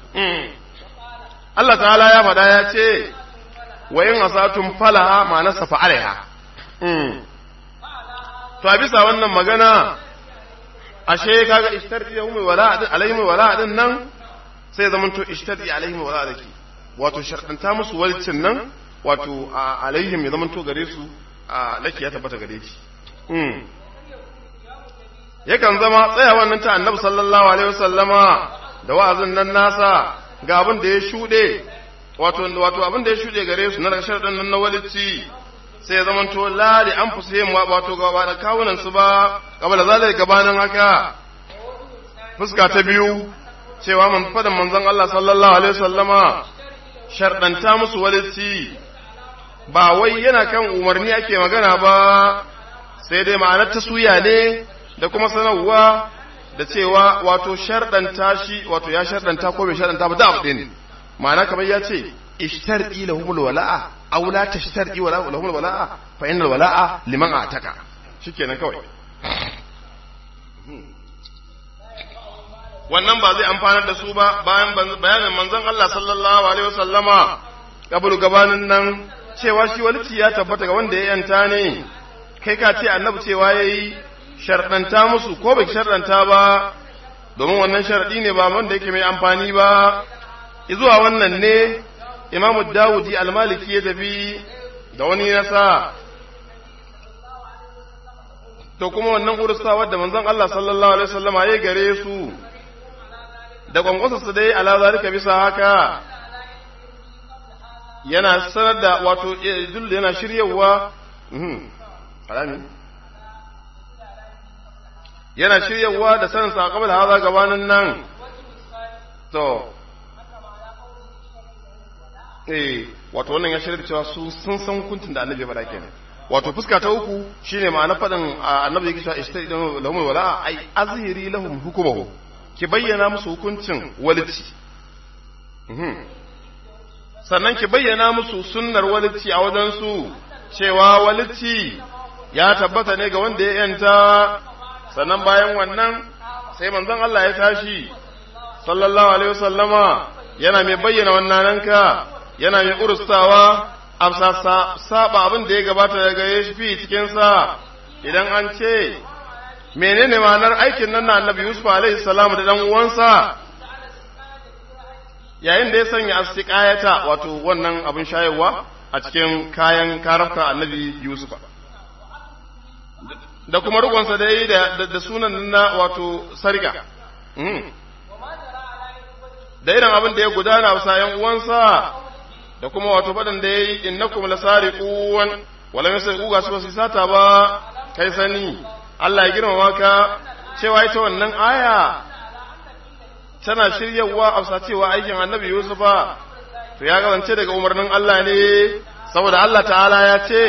Speaker 1: Allah ta'ala ya faɗa ya ce wa yin asatun falaha ma nasa fa'alaiha to a bisa wannan magana ashe kaga ishtardi lahumul wala alaihimul wala din nan sai zaman to ishtadi alaihim wa zaliki wato sharɗanta musu walcin nan wato alaihim ya zaman to gare su a laki ya tabbata gare shi yakan zama tsayawan nan ta annabi sallallahu alaihi wasallama da wa'azin nan nasa ga abin da ya shuɗe wato wato abin da ya shuɗe gare su na daga sharɗin nan na walici sai ya zaman to la li anfusihim wato gaba da kawunan su ba kabala zalika gabanin haka fuska ta biyu cewa man fadan manzon Allah sallallahu alaihi wasallama sharɗanta musu walici ba wai yana kan umarni ake magana ba sai dai ma'anar ta suya ne da kuma sanarwa da cewa wato sharɗanta shi wato ya sharɗanta ko bai sharɗanta ba da abu ne ma'ana kamar ya ce ishtar'i lahumul wala'a aw la tashtar'i wala lahumul wala'a fa innal wala'a liman ataka shikenan kawai wannan ba zai amfanar da su ba bayan bayanin manzon Allah sallallahu alaihi wasallama kabul gabanin nan cewa shi walici ya tabbata ga wanda ya yanta ne kai ka ce annabi cewa yayi sharɗanta musu ko bai sharɗanta ba domin wannan sharɗi ne ba wanda yake mai amfani ba zuwa wannan ne imamu dawudi almaliki ya tafi da wani nasa to kuma wannan urusa wadda manzon Allah sallallahu alaihi wasallama ya gare su da kwankwasa su dai ala zalika bisa haka yana sanar da wato dul yana shiryawa alami yana shiryawa da sanin sa qabla haza gabanin nan to eh wato wannan ya shirya cewa su sun san hukuncin da annabi ya faɗa kenan wato fuska ta uku shine ma'ana faɗin annabi yake cewa ishtaidan lahum wala ai azhiri lahum hukumahu ki bayyana musu hukuncin walici sannan ki bayyana musu sunnar walici a wajen su cewa walici ya tabbata ne ga wanda ya yanta sannan bayan wannan sai manzon Allah ya tashi sallallahu alaihi wasallama yana mai bayyana wannan ka yana mai urustawa amsa saba abin da ya gabata daga ya fi cikin sa idan an ce menene ma'anar aikin nan na annabi Yusuf alaihi salam da dan uwansa yayin da ya sanya astiqayata wato wannan abin shayarwa a cikin kayan karafka annabi Yusuf da kuma rukunsa da yi da sunan na wato sarga da irin abin da ya gudana a sayan uwansa da kuma wato faɗin da ya yi innakum lasariqun wala yasriqu ga su ba su sata ba kai sani Allah ya girmama ka cewa ita wannan aya tana shiryawa a cewa aikin annabi Yusufa to ya gazance daga umarnin Allah ne saboda Allah ta'ala ya ce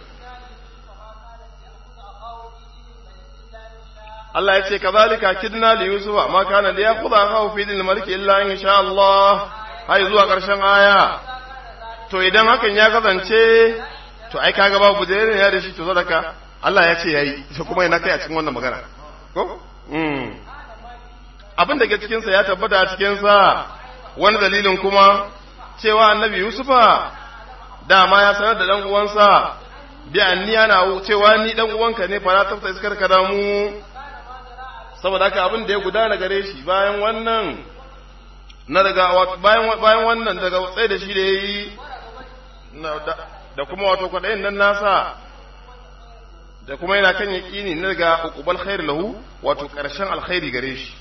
Speaker 1: Allah ya ce kazalika kidna li yusufa ma kana li yakhudha akahu fi din maliki illa in sha Allah har zuwa karshen aya to idan hakan ya kasance to ai kaga babu da ya da shi to sadaka Allah ya ce yayi to kuma ina kai a cikin wannan magana ko mm abin da ke cikin sa ya tabbata a cikin sa wani dalilin kuma cewa annabi yusufa dama ya sanar da dan uwansa bi anniya na cewa ni dan uwanka ne fara tafsa iskar ka damu saboda haka abin da ya gudana gare shi bayan wannan na daga bayan bayan wannan daga tsaye da shi da yayi da kuma wato kwadayin nan nasa da kuma yana kan yaqini na daga uqbal khair lahu wato karshen alkhairi gare shi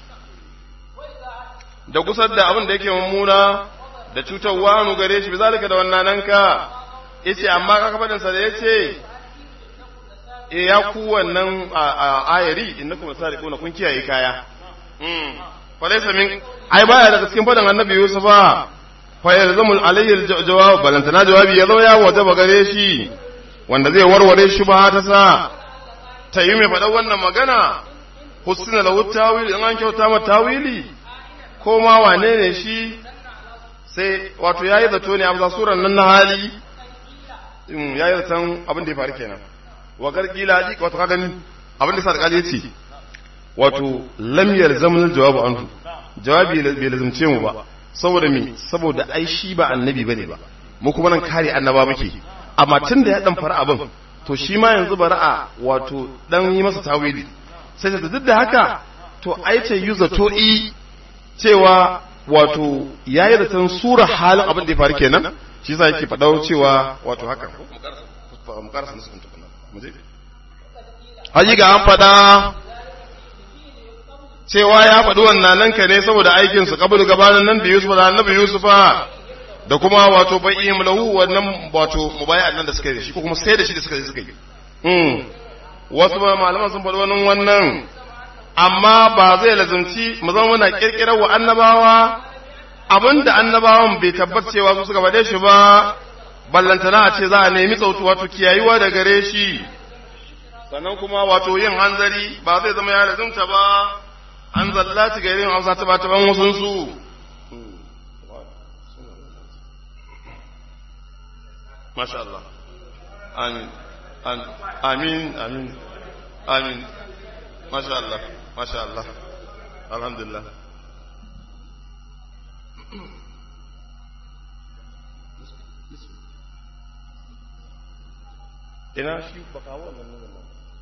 Speaker 1: da gusar da abin da yake mummuna da cutarwa nu gare shi bizalika da wannan nan ka yace amma kaka fadin sa da yace e ya ku wannan ayari innakum sariquna kun kiyaye kaya mm fa laysa min ai baya daga cikin fadan annabi yusufa fa yalzamul alayhi jawab balantana jawabi ya zo ya wajaba gare shi wanda zai warware shi ba ta sa ta yi mai faɗa wannan magana husna lahu tawili in an kyauta ma tawili ko ma wane ne shi sai wato yayi zato ne a suran nan na hali yayi zaton abin da ya faru kenan wa gargila ji wato ka gani abin da sa alƙali yace wato lam yalzamul jawabu anhu jawabi bai lazumce mu ba saboda me saboda ai shi ba annabi bane ba mu kuma nan kare annaba muke amma tun da ya dan fara abin to shi ma yanzu bara'a wato dan yi masa tawili sai ta duk da haka to ai ce yuza to i cewa wato yayi da san sura halin abin da ya faru kenan shi yasa yake faɗa cewa wato haka mu karasa nasu tukuna haji ga an faɗa cewa ya faɗi wannan nan ka ne saboda aikinsu kabul gabanin nan da Yusuf da annabi Yusufa da kuma wato bai'im lahu wannan wato mubaya'an nan da suka yi shi ko kuma sai da shi da suka yi suka yi mm wasu ba malaman sun faɗi wannan wannan amma ba zai lazumci mu zama muna kirkirar wa annabawa abinda annabawan bai tabbacewa su suka faɗe shi ba ballantana a ce za a nemi tsautu wato kiyayuwa da gare shi sannan kuma wato yin hanzari ba zai zama ya lazumta ba an zallati ga irin hausa ta bata ban wasun su masha Allah amin amin amin amin masha Allah masha Allah alhamdulillah ina shi ba kawo wannan nuna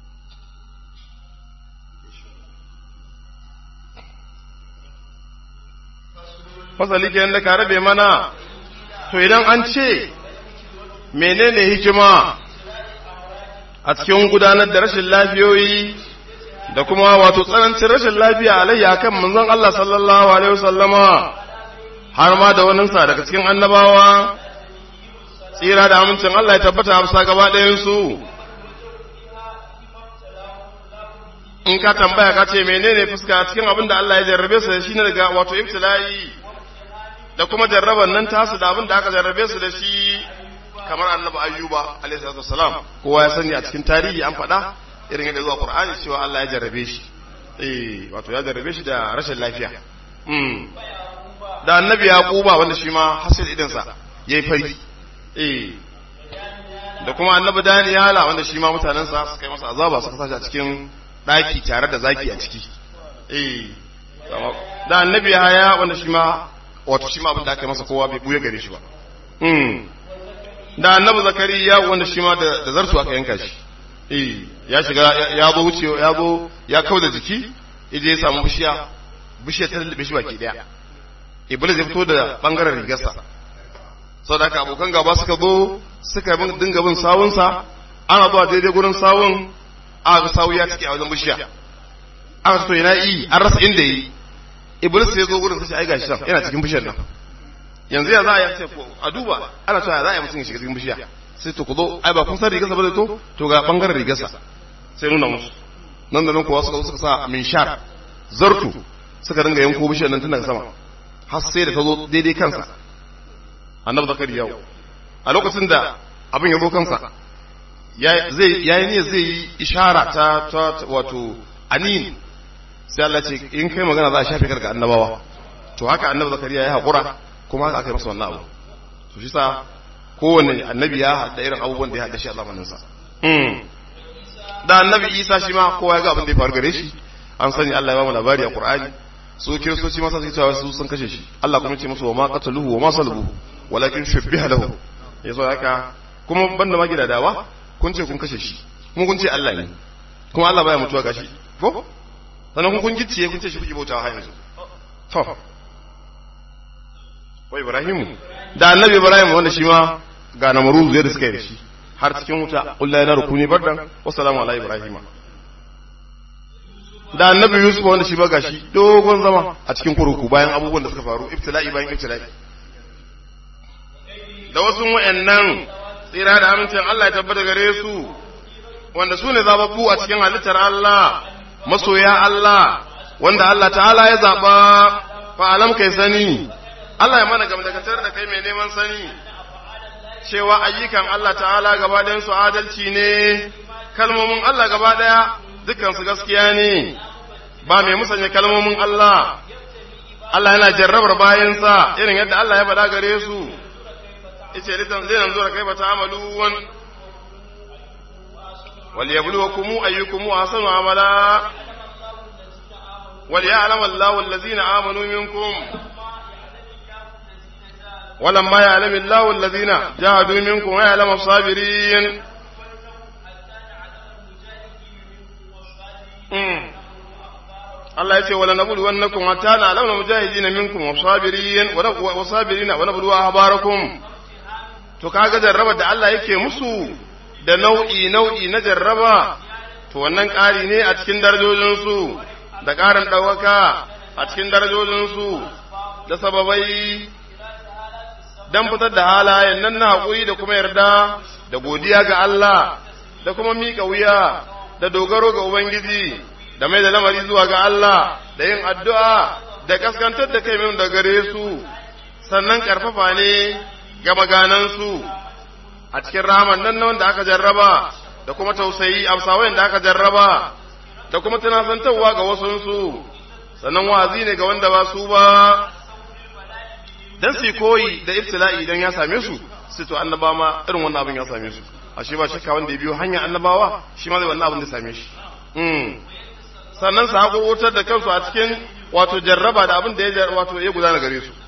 Speaker 1: fasali ke da ka rabe mana to idan an ce menene hikima a cikin gudanar da rashin lafiyoyi da kuma wato tsanancin rashin lafiya alayya kan manzon Allah sallallahu alaihi wasallama har ma da wani sa daga cikin annabawa tsira da amincin Allah ya tabbata a gaba ɗayan su in ka tambaya ka ce menene fuska cikin abin da Allah ya jarrabe su da shi ne daga wato ibtila'i da kuma jarraban nan tasu da abin da aka jarrabe su da shi kamar annabi ayyuba alaihi salatu wassalam kowa ya sani a cikin tarihi an faɗa irin yadda zuwa qur'ani cewa Allah ya jarrabe shi eh wato ya jarrabe shi da rashin lafiya mm da annabi yaquba wanda shi ma hasil idan sa yayi fari eh da kuma annabi daniyala wanda shi ma mutanen sa suka yi masa azaba suka sashi a cikin daki tare da zaki a ciki eh da annabi haya wanda shi ma wato shi ma abin da aka yi masa kowa bai buye gare shi ba mm da annabi zakariya wanda shi ma da zartu aka yanka shi eh ya shiga ya zo wuce ya zo ya kauda jiki ije ya samu bishiya bishiya ta lullube shi baki daya iblis ya fito da bangaren rigarsa saboda haka abokan gaba suka zo suka dinga bin sawunsa ana zuwa daidai gurin sawun aka sawu ya cike a wajen bishiya aka so yana yi an rasa inda yi iblis ya zo gurin sai ai gashi nan yana cikin bishiyar nan yanzu ya za a yi ce a duba ana cewa ya za a yi mutum ya shiga cikin bishiya sai to ku zo ai ba kun san rigarsa ba zai to to ga bangaren rigarsa sai nuna musu nan da nan kuwa suka zo suka sa minshar zartu suka dinga yanko bishiyar nan tun daga sama har sai da ta zo daidai kansa annabi zakari yau a lokacin da abin ya zo kansa zai yayi ne zai yi ishara ta wato anin sai Allah ce in kai magana za a shafe karka annabawa to haka annabi zakariya ya haƙura kuma haka aka yi masa wannan abu to shi sa kowane annabi ya haɗa irin abubuwan da ya haɗa shi a zamaninsa da annabi isa shi ma kowa ya ga abin da ya faru gare shi an sani Allah ya ba mu labari a Qur'ani su kiristoci masa suke cewa su sun kashe shi Allah kuma ce musu wa ma qataluhu wa ma salabuhu walakin shubbiha lahu yaso haka kuma banda ma gidadawa kun ce kun kashe shi kuma kun ce Allah ne kuma Allah baya mutuwa gashi ko sannan kun kun gicciye kun ce shi kuke bautawa har yanzu to wa Ibrahim da annabi Ibrahim wanda shi ma ga namaruzu yadda suka yi da shi har cikin wuta qul la yana rukuni bardan wa salamu ala ibrahima da annabi yusuf wanda shi ba gashi dogon zama a cikin kurkuku bayan abubuwan da suka faru ibtila'i bayan ibtila'i da wasu wayannan tsira da amincin Allah ya tabbata gare su wanda su ne zababbu a cikin halittar Allah masoya Allah wanda Allah ta'ala ya zaba fa alam kai sani Allah ya mana gamdakatar da kai mai neman sani cewa ayyukan Allah ta'ala gaba ɗayan su adalci ne kalmomin Allah gaba ɗaya dukansu gaskiya ne ba mai musanya kalmomin Allah Allah yana jarrabar bayansa irin yadda Allah ya faɗa gare su yace litan zai nan zo da kai ba ta'amaluwan wal yabluwakum ayyukum ahsanu amala wal ya'lam Allahu allazina amanu minkum ولما يعلم الله الذين جاهدوا منكم ويعلم الصابرين Allah ya ce wala nabulu wannakum hatta na launa mujahidina minkum wa sabirin wa sabirina wa nabulu ahbarakum to kaga jarraba da Allah yake musu da nau'i nau'i na jarraba to wannan ƙari ne a cikin darajojin su da ƙarin ɗaukaka a cikin darajojin su da sababai dan fitar da halayen nan na haƙuri da kuma yarda da godiya ga Allah da kuma miƙa wuya da dogaro ga Ubangiji da mai da lamari zuwa ga Allah da yin addu'a da kaskantar da kai min da gare su sannan ƙarfafa ne ga maganansu a cikin rahaman nan na wanda aka jarraba da kuma tausayi amsawayin da aka jarraba da kuma tunasantarwa ga wasunsu sannan wazi ne ga wanda ba su ba dan su koyi da ibtila'i idan ya same su sai to annaba ma irin wannan abin ya same su ashe ba shakka wanda ya biyo hanya annabawa shi ma zai wannan abin da same shi sannan su haƙo wutar da kansu a cikin wato jarraba da abin da ya wato ya gudana gare su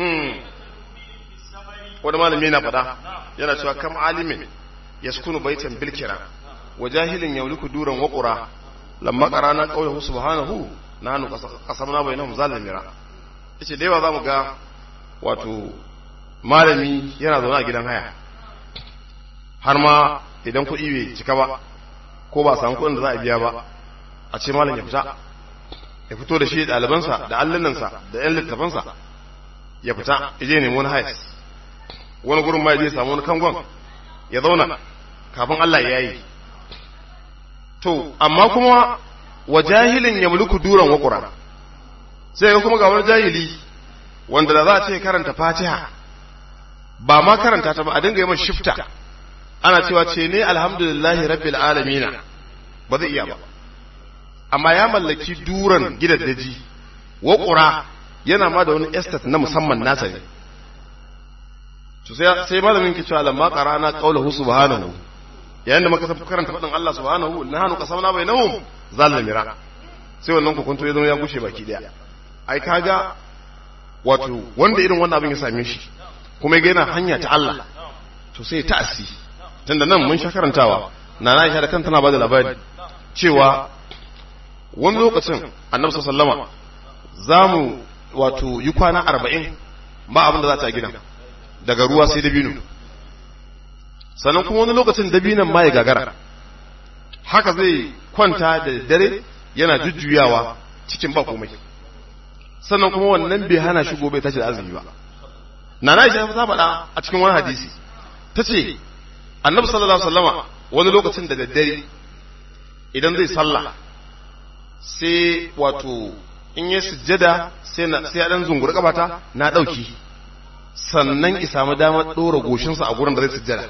Speaker 1: wani malami yana faɗa yana cewa kam alimin yaskunu baitan bilkira wa jahilin yauliku duran waƙura lamma qarana qawluhu subhanahu nahnu qasamna bainahum zalimira yace da yawa zamu ga wato malami yana zaune a gidan haya har ma idan kuɗi bai cika ba ko ba samu kuɗin da za a biya ba a ce malam ya fita ya fito da shi ɗalibansa da allinansa da ‘yan littafansa ya fita ya je nemi wani hayas wani gurin ma ya samu wani kangon ya zauna kafin Allah ya yi to amma kuma wa jahilin ya mulku duran wakura sai ga kuma ga wani jahili wanda da za a ce karanta fatiha ba ma karanta ta ba a dinga yi masa shifta ana cewa ce ne alhamdulillahi rabbil alamina ba zai iya ba amma ya mallaki duran gidaddaji wa ƙura yana ma da wani estate na musamman nasa ne to sai sai malamin ke cewa lamma qara'ana qawluhu subhanahu yayin da muka san karanta fadin Allah subhanahu nahnu qasamna bainahum zalimira sai wannan kokonto ya zama ya gushe baki daya ai kaga wato wanda irin wannan abin ya same shi kuma ya yana hanya ta Allah to sai ta asi tunda nan mun sha karantawa na na da kanta tana bada labari cewa wani lokacin annabi sallama za mu wato yi kwana arba'in ba abin da za ta gina daga ruwa sai dabino sannan kuma wani lokacin dabinan ma ya gagara haka zai kwanta da dare yana jujjuyawa cikin ba komai sannan kuma wannan bai hana shi gobe tashi da azumi ba na na isha ta faɗa a cikin wani hadisi ta ce annabi sallallahu alaihi wasallama wani lokacin da daddare idan zai sallah sai wato in yi sujjada sai na sai dan zunguri kabata na dauki sannan ki samu damar dora goshinsa a gurin da zai sujjada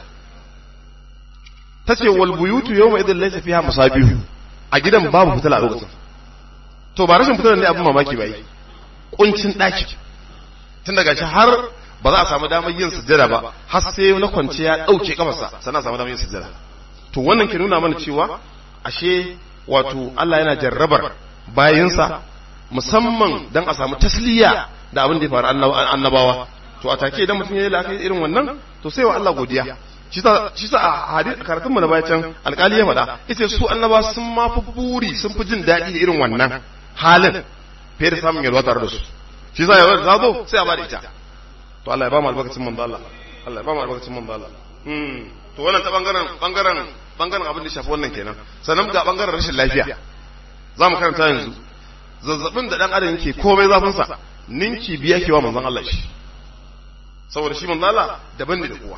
Speaker 1: tace wal buyutu yawma idin laysa fiha masabihu a gidan babu fitila a lokacin to ba rashin fitilar ne abin mamaki ba yi kuncin daki tun daga shi har ba za a samu damar yin sujjada ba har sai na kwance ya dauke kafarsa sannan a samu damar yin sujjada to wannan ke nuna mana cewa ashe wato Allah yana jarrabar bayinsa musamman dan a samu tasliya da abin da ya faru annabawa to a take idan mutum ya yi la'akari irin wannan to sai wa Allah godiya shi sa a hadith karatun mu na bayan alƙali ya faɗa ita su annaba sun ma fi buri sun fi jin daɗi da irin wannan halin fiye da samun yalwa tare da su shi sa yalwa da zo sai a bada ita to Allah ya ba mu albarkacin manzo Allah Allah ya ba mu albarkacin manzo Allah to wannan ta bangaren bangaren bangaren abin da shafi wannan kenan sannan ga bangaren rashin lafiya za mu karanta yanzu zazzabin da dan adam yake komai zafin sa ninki biya kewa manzon Allah shi saboda shi manzon Allah daban ne da kowa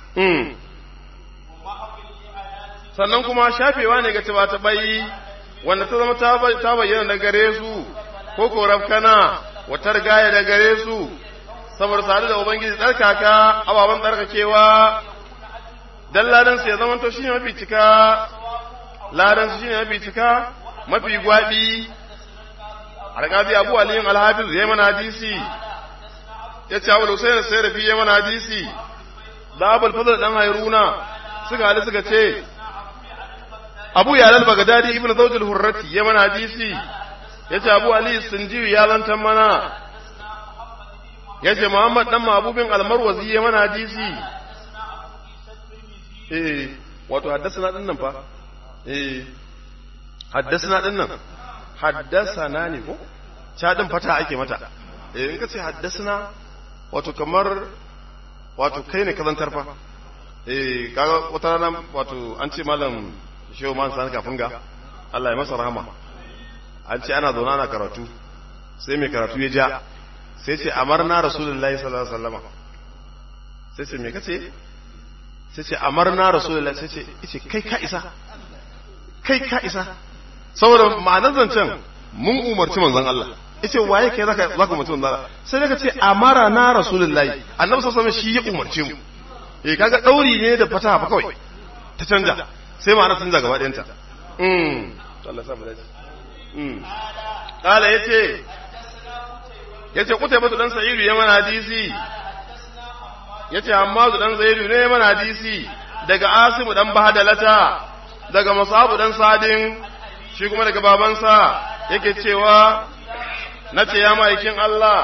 Speaker 1: sannan kuma shafewa ne ga cewa ta bai wanda ta zama ta bayyana da gare su ko ko rafkana wata rigaya da gare su saboda sadu da ubangiji tsarkaka ababen tsarkakewa dan ladan su ya zama to shine mafi cika ladan su shine mafi cika mafi gwabi alƙabi abu aliyin alhafiz ya mana hadisi ya ce abu husayn sai rafi ya mana hadisi da abul fadl dan hayruna suka hali suka ce abu yalal bagadadi ibnu zawjul hurrati ya mana hadisi ya ce abu ali sinjiwi ya zantan mana ya ce muhammad dan mabubin almarwazi ya mana hadisi eh wato haddasa din nan fa eh haddasa din nan haddasa ne ko cha din fata ake mata eh in ka ce haddasa wato kamar wato kai ne kazantar fa eh kaga wata rana wato an ce malam shehu man san kafin ga Allah ya masa rahama an ce ana zauna na karatu sai mai karatu ya ja sai ce amarna rasulullahi sallallahu alaihi wasallam sai ce me kace sai ce amarna rasulullahi sai ce yace kai ka isa kai ka isa saboda ma'anar zancen mun umarci manzon Allah yace waye kai zaka zaka mutum manzon Allah sai daga ce amara na rasulullahi annabi sallallahu alaihi wasallam shi ya umarce mu eh kaga dauri ne da fataha fa kawai ta canja sai ma'ana canja gaba ɗayanta mm to Allah ya samu dace mm kala yace yace kutai batu dan sa'idu ya mana hadisi yace amma zu dan zaidu ne ya mana hadisi daga asimu dan bahadalata daga masabu dan sadin shi kuma daga babansa yake cewa nace ya ma'aikin Allah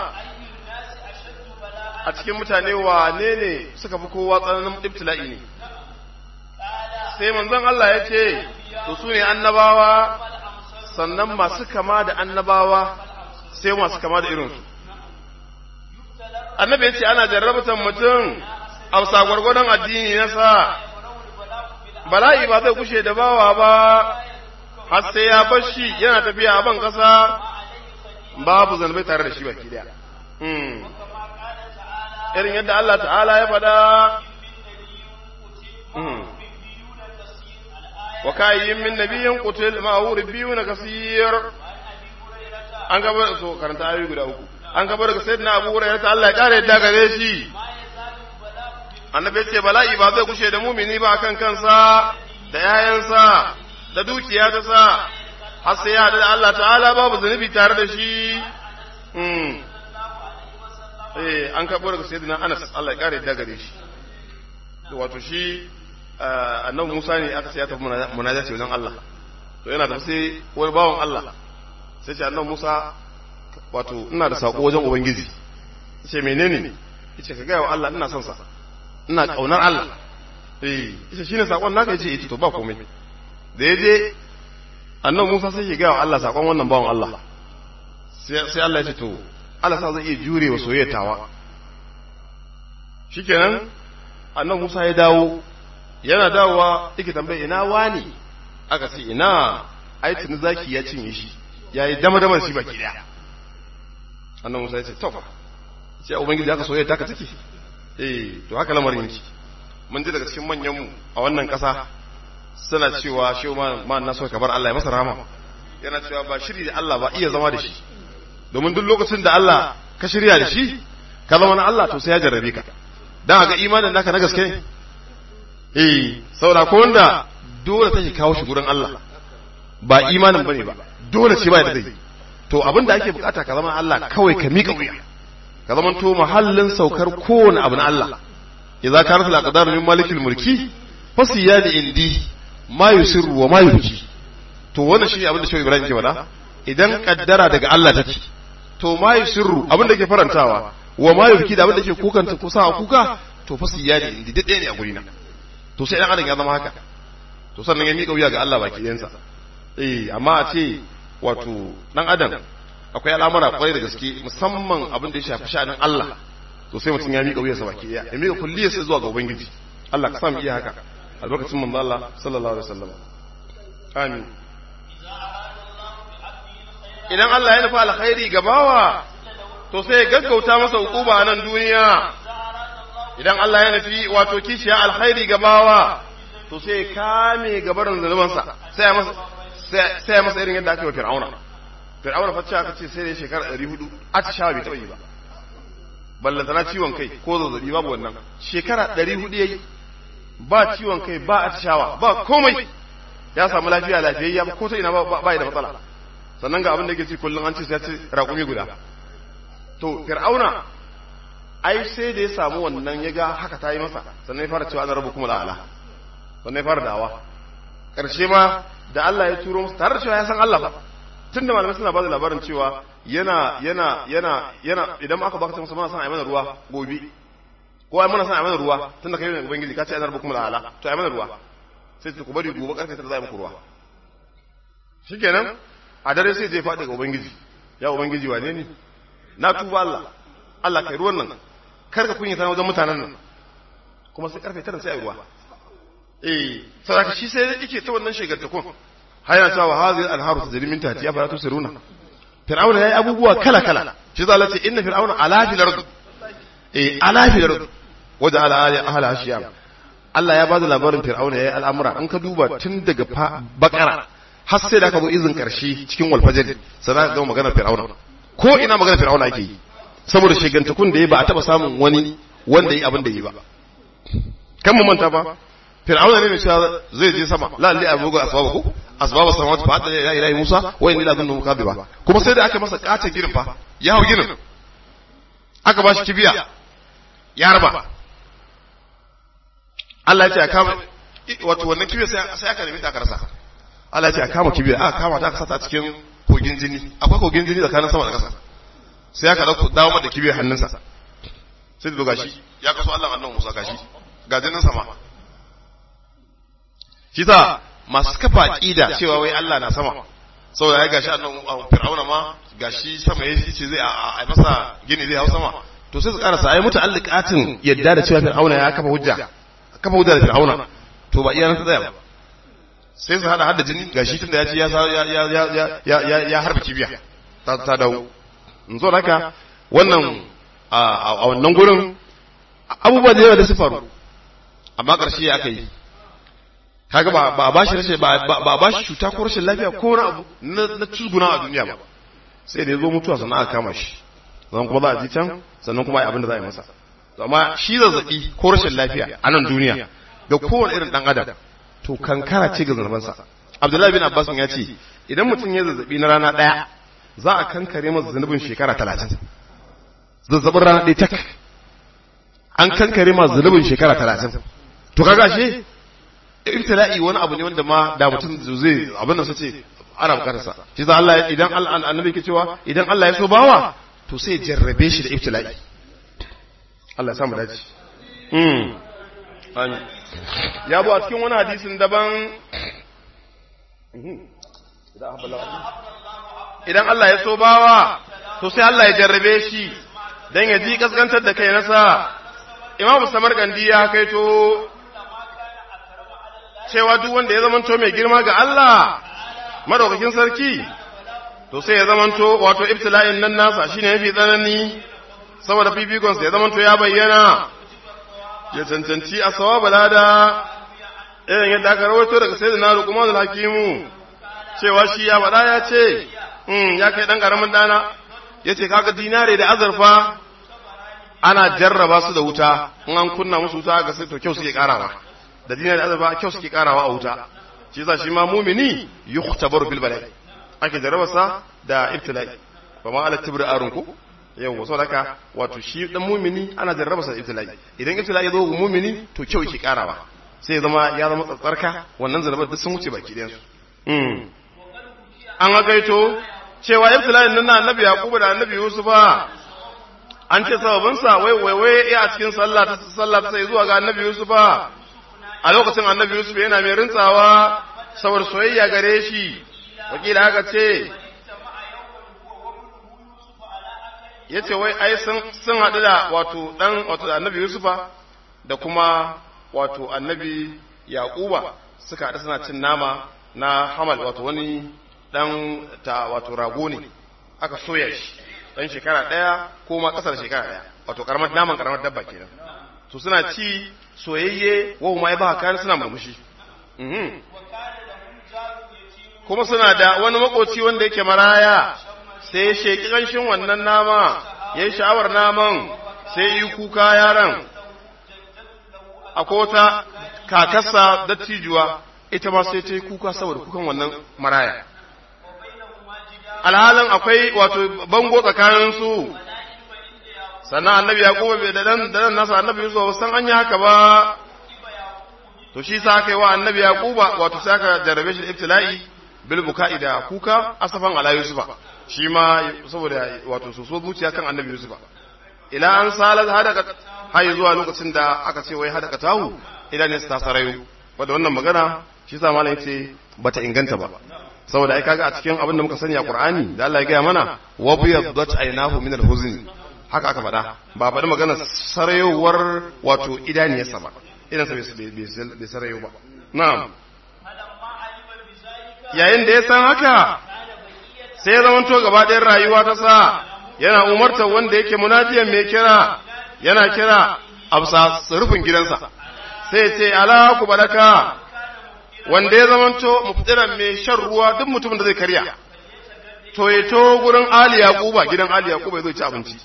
Speaker 1: a cikin mutane wane ne suka fi kowa tsananin ibtila'i ne sai manzon Allah ya ce to su ne annabawa sannan masu kama da annabawa sai masu kama da irinsu annabi ya ce ana jarrabatan mutum a gwargwadon addini na sa bala'i ba zai kushe da bawa ba har sai ya bar shi yana tafiya a ban ƙasa babu zanbai tare da shi baki daya irin yadda Allah ta'ala ya faɗa wa kayyin min nabiyyin qutil ma'ahu rabbiyun kasir an gaba so karanta ayoyi guda uku an kabar daga sayyidina Abu Hurairah ta Allah ya kare yadda gare shi annabi ya ce bala'i ba zai kushe da mumini ba kan kansa da yayansa da dukiya ta sa har sai ya da Allah ta'ala babu zunubi tare da shi eh an karɓo daga sayyidina Anas Allah ya kare da gare shi wato shi annabi Musa ne aka ce ya tafi munajati wajen Allah to yana da sai wani bawan Allah sai ce annabi Musa wato ina da sako wajen ubangiji ce menene yace ka ga wa Allah ina son sa ina kaunar Allah eh yace shine sakon naka yace eh to ba komai da yaje annabi Musa sai ya ga wa Allah sakon wannan bawan Allah sai Allah ya ce to Allah sa zai iya jure wa soyayya tawa shikenan annabi Musa ya dawo yana dawowa yake tambaye ina wani aka ce ina ai tuni zaki ya cinye shi yayi dama dama shi baki daya annabi Musa ya ce to fa sai ubangiji aka soyayya taka take eh to haka lamarin yake mun ji daga cikin manyan mu a wannan kasa suna cewa shehu ma na so ka bar Allah ya masa rahama yana cewa ba shiri da Allah ba iya zama da shi domin duk lokacin da Allah ka shirya da shi ka zama na Allah to sai ya jarrabe ka dan ga imanin naka na gaske ne eh saboda ko wanda dole take kawo shi gurin Allah ba imanin bane ba dole ce ba da zai to abin da ake bukata ka zama Allah kawai ka mika wuya ka zama to mahallin saukar kowane abu na Allah idza kanat al-aqdar min malikil mulki fasiyadi indi ma yusirru wa ma yubki to wannan shi abin da Shehu Ibrahim ke faɗa idan kaddara daga Allah take to ma yusirru abin da ke farantawa wa ma yubki da abin da ke kukanta ko sa kuka to fasiyadi indi dade ne a gurina to sai dan adam ya zama haka to sannan ya miƙa wuya ga Allah baki ɗayansa eh amma a ce wato dan adam akwai al'amura kwarai da gaske musamman abin da ya shafi sha'anin Allah to sai mutum ya miƙa wuyarsa baki ɗaya ya miƙa kulliyarsa zuwa ga ubangiji Allah ka samu iya haka a lokacin manzo Allah sallallahu alaihi wasallam amin idan Allah ya nufa alkhairi ga bawa to sai ya gaggauta masa hukuma a nan duniya idan Allah ya nufi wato kishiya alkhairi ga bawa to sai ya kame gabarin zanubansa sai ya masa sai ya masa irin yadda aka yi wa fir'auna fir'auna fa aka ce sai da shekara 400 atishawa bai taɓa yi ba ballantana ciwon kai ko zazzabi babu wannan shekara 400 yayi ba ciwon kai ba atishawa ba komai ya samu lafiya lafiyayya ko ta ina ba ba da matsala sannan ga abin da yake ci kullum an ce sai ya ci raƙumi guda to fir'auna ai sai da ya samu wannan ya ga haka ta yi masa sannan ya fara cewa ana rabu kuma la'ala sannan ya fara dawa ƙarshe ma da Allah ya turo musu tare da cewa ya san Allah ba tun da malamai suna ba da labarin cewa yana yana yana yana idan aka baka masa mana son a yi mana ruwa gobe ko ai mana son a yi mana ruwa tun da kai ne ubangiji ka ce ana rabu kuma la'ala to a yi mana ruwa sai ku bari gobe karfe tara za a yi muku ruwa shikenan a dare sai je faɗi ga ubangiji ya ubangiji wane ne na tuba Allah Allah kai ruwan nan kar ka kunyata wajen mutanen nan kuma sai karfe tara sai a yi ruwa eh saboda shi sai yake ta wannan shegartakon har yana cewa hazil anharu tajri min tahtiha fala tusiruna fir'auna yayi abubuwa kala kala shi zalla ce inna fir'auna ala fil ard eh ala fil ard wada ala ali ahla ashiyam Allah ya bada labarin fir'auna yayi al'amura an ka duba tun daga bakara har sai da aka zo izin karshe cikin walfajir sai ka ga maganar fir'auna ko ina maganar fir'auna ake yi saboda shegantakun da ya ba a taba samun wani wanda yi abin da yi ba kan mu manta ba fir'auna ne mai cewa zai je sama la li abuga asbabu asbaba samawati fa hadda ya ilahi musa wa inni la dhunnu kadhiba kuma sai da aka masa kace girin fa ya hau girin aka ba shi kibiya ya raba Allah ya ce kama wato wannan kibiya sai sai aka nemi ta karasa Allah ya ce kama kibiya aka kama ta aka sata cikin kogin jini akwai kogin jini tsakanin sama da ƙasa sai aka dauko dawo da kibiyar hannunsa sai da gashi ya kaso Allah annabi Musa gashi ga jinin sama shi sa masu kafa aqida cewa wai Allah na sama saboda ya gashi annabi Fir'auna ma gashi sama yayi ce zai a masa gini zai hau sama to sai su karasa ai muta'alliqatin yadda da cewa Fir'auna ya kafa hujja kafa hujja da Fir'auna to ba iya nan ta tsaya ba sai su hada hada jini gashi tunda ya ce ya ya ya ya ya ya harba kibiya ta ta dawo in zo haka wannan a wannan gurin abubuwa da yawa da su faru amma ƙarshe ya aka yi kaga ba ba ba shi rashin ba ba ba shi cuta ko rashin lafiya ko wani abu na na tuzguna a duniya ba sai da ya zo mutuwa sannan aka kama shi sannan kuma za a ji can sannan kuma ai abin da za a yi masa amma shi zazzabi ko rashin lafiya a nan duniya ga kowane irin dan adam to kankara ce ga zunubansa Abdullahi bin Abbas ya ce idan mutum ya zazzabi na rana daya za a kankare masa zunubin shekara 30 zazzabin rana ɗaya tak an kankare masa zunubin shekara 30 to kaga shi ibtila'i wani abu ne wanda ma da mutum zai abin da sace ana bukatarsa shi za Allah idan annabi ke cewa idan Allah ya so bawa to sai jarrabe shi da ibtila'i Allah ya samu dace mm ya bu a cikin wani hadisin daban idan Allah ya so bawa to sai Allah ya jarrabe shi dan ya ji kaskantar da kai nasa Imam Samarkandi ya kaito cewa duk wanda ya zamanto mai girma ga Allah madaukakin sarki to sai ya zamanto wato ibtila'in nan nasa shine yafi tsanani saboda fifikon sa ya zamanto ya bayyana ya cancanci a sawaba lada irin yadda aka rawaito daga sayyidina Luqman al-Hakimu cewa shi ya faɗa ya ce mm ya kai dan karamin dana yace kaga dinare da azurfa ana jarraba su da wuta in an kunna musu wuta ga sai to kyau suke karawa da dinar da azaba kyau suke karawa a wuta shi yasa shi ma mumini yukhtabaru bil bala'i ake jarrabasa da ibtila'i ba ma ala tibri arun ku yau wasu haka wato shi dan mumini ana jarrabasa da ibtila'i idan ibtila'i zo ga mumini to kyau yake karawa sai zama ya zama tsatsarka wannan zalabar duk sun wuce baki ɗayan su an hakaito cewa ibtila'in nan na annabi yaquba da annabi yusufa an ce sababinsa wai wai wai ya a cikin sallah ta sallah ta sai zuwa ga annabi yusufa a lokacin annabi Yusuf yana mai rintsawa saboda soyayya gare shi wakila haka ce ya ce wai ai sun haɗu da wato ɗan wato annabi Yusufa da kuma wato annabi Yaƙuba suka haɗu suna cin nama na hamal wato wani ɗan ta wato rago ne aka soya shi ɗan shekara ɗaya ko ma ƙasar shekara ɗaya wato ƙaramar naman ƙaramar dabba kenan to suna ci soyayye wa ma ya ba kan suna murmushi kuma suna da wani makoci wanda yake maraya sai ya sheki ƙanshin wannan nama ya yi sha'awar naman sai yi kuka yaran a kota kakarsa dattijuwa ita ma sai ta yi kuka saboda kukan wannan maraya alhalin akwai wato bango tsakaninsu sannan annabi yaquba bai da dan da nasa annabi yusuf san an yi haka ba to shi sa aka yi wa annabi yaquba wato sai aka jarrabe shi ibtila'i bil buka'i da kuka asafan ala yusufa shi ma saboda wato soso zuciya kan annabi yusufa ila an salat hadaka har zuwa lokacin da aka ce wai hadaka tahu idan ne ta sarayu wanda wannan magana shi sa malam yace bata inganta ba saboda ai kaga a cikin abin da muka sani a Qur'ani da Allah ya gaya mana wa biyaddat aynahu min al-huzn haka aka faɗa ba faɗi magana sarayowar wato idaniyarsa ba idan sa bai sarayo ba na'am yayin da ya san haka sai ya zamanto gaba ɗayan rayuwa ta sa yana umartar wanda yake munadiyan mai kira yana kira a bisa rufin gidansa sai ce ala ku baraka wanda ya zamanto muftiran mai shan ruwa duk mutumin da zai karya to ya to gurin ali yaquba gidan ali yaquba ya zo ci abinci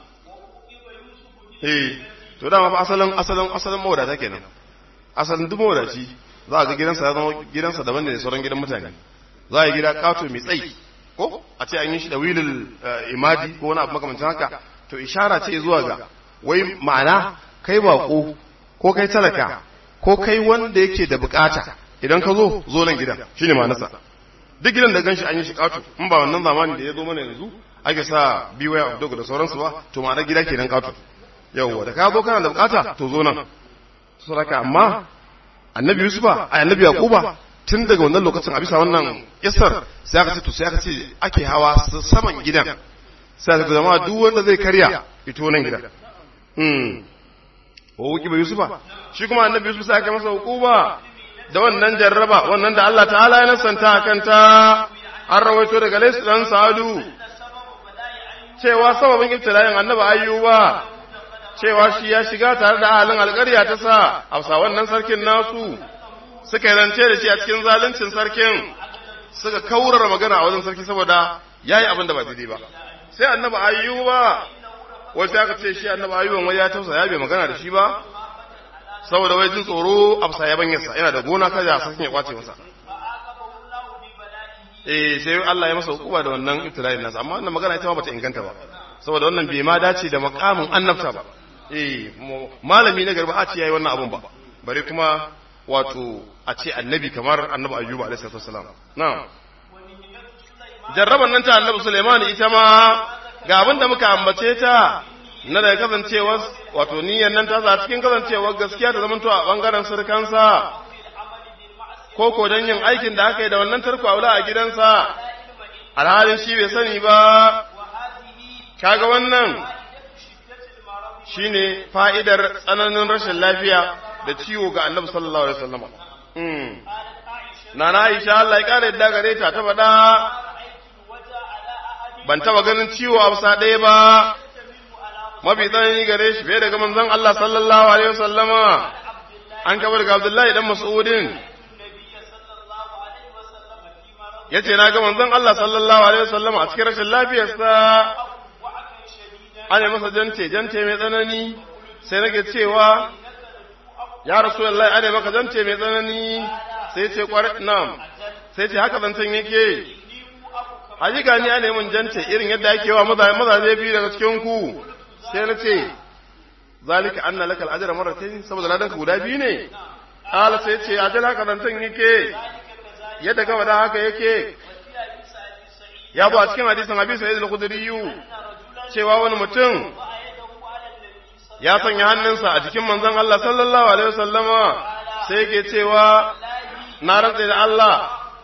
Speaker 1: eh to dama fa asalin asalin asalin mawadata kenan asalin duk mawadaci za a ga gidansa ya zama gidansa daban ne da sauran gidan mutane za a yi gida kato mai tsayi ko a ce an yi shi da wilil imadi ko wani abu makamancin haka to ishara ce zuwa ga wai ma'ana kai bako ko kai talaka ko kai wanda yake da bukata idan ka zo zo nan gidan shine ma'anarsa duk gidan da ganshi an yi shi kato in ba wannan zamani da ya zo mana yanzu ake sa beware of dog da sauransu ba to ma'anar gida kenan kato yawwa da ka zo kana da bukata to zo nan saboda amma annabi yusufa a annabi yaquba tun daga wannan lokacin a bisa wannan isar sai aka ce to sai aka ce ake hawa saman gidan sai aka zama duk wanda zai karya ito nan gidan hmm wa wuki ba yusufa shi kuma annabi yusuf sai aka masa hukuma da wannan jarraba wannan da Allah ta'ala ya nasanta akan ta an rawaito daga laisu dan sa'adu cewa sababin ibtila'in annabi ayyuba cewa shi ya shiga tare da ahalin alƙarya ta sa a wannan sarkin nasu suka yi rance da shi a cikin zaluncin sarkin suka kaurara magana a wajen sarki saboda ya yi abin da ba daidai ba sai annabi ayyuba wasu aka ce shi annabi ayyuban wai ya tausa ya bai magana da shi ba saboda wai jin tsoro afsa ya banyarsa yana da gona kada ya sakin ya kwace masa eh sai Allah ya masa hukuma da wannan ibtila'in nasa amma wannan magana ita ma bata inganta ba saboda wannan bai ma dace da makamin annabta ba eh malami na garba a ce yayi wannan abun ba bare kuma wato a ce annabi kamar annabi ayyuba alaihi salatu wassalam na'am jarraban nan ta annabi Sulaiman ita ma ga abin da muka ambace ta na da kasancewar wato niyyar nan ta za cikin kasancewar gaskiya ta zamanto a bangaren surkansa ko ko don yin aikin da aka yi da wannan tarko aula a gidansa alhalin shi bai sani ba kaga wannan shine fa'idar tsananin rashin lafiya da ciwo ga annabi sallallahu alaihi wasallam Nana Aisha Allah ya kare da gare ta ta faɗa ban taba ganin ciwo a wasa ɗaya ba mafi tsanani gare shi fiye daga manzon Allah sallallahu alaihi wasallama an kabar daga Abdullahi dan Mas'udin yace na ga manzon Allah sallallahu alaihi wasallama a cikin rashin lafiyarsa ana masa jante jante mai tsanani sai nake cewa ya rasulullahi ana maka jante mai tsanani sai ce kwarai na'am sai ce haka zancen yake hakika ni ana mun jante irin yadda ake wa mazaje biyu daga cikin ku sai na ce zalika anna lakal ajra marratayn saboda ladan ka guda biyu ne ala sai ce ajal haka zancen yake yadda gaba da haka yake ya bu a cikin hadisin Abi Sa'id al-Khudri cewa wani mutum ya sanya hannunsa a jikin manzon Allah sallallahu alaihi wasallama sai yake cewa na rantsa da Allah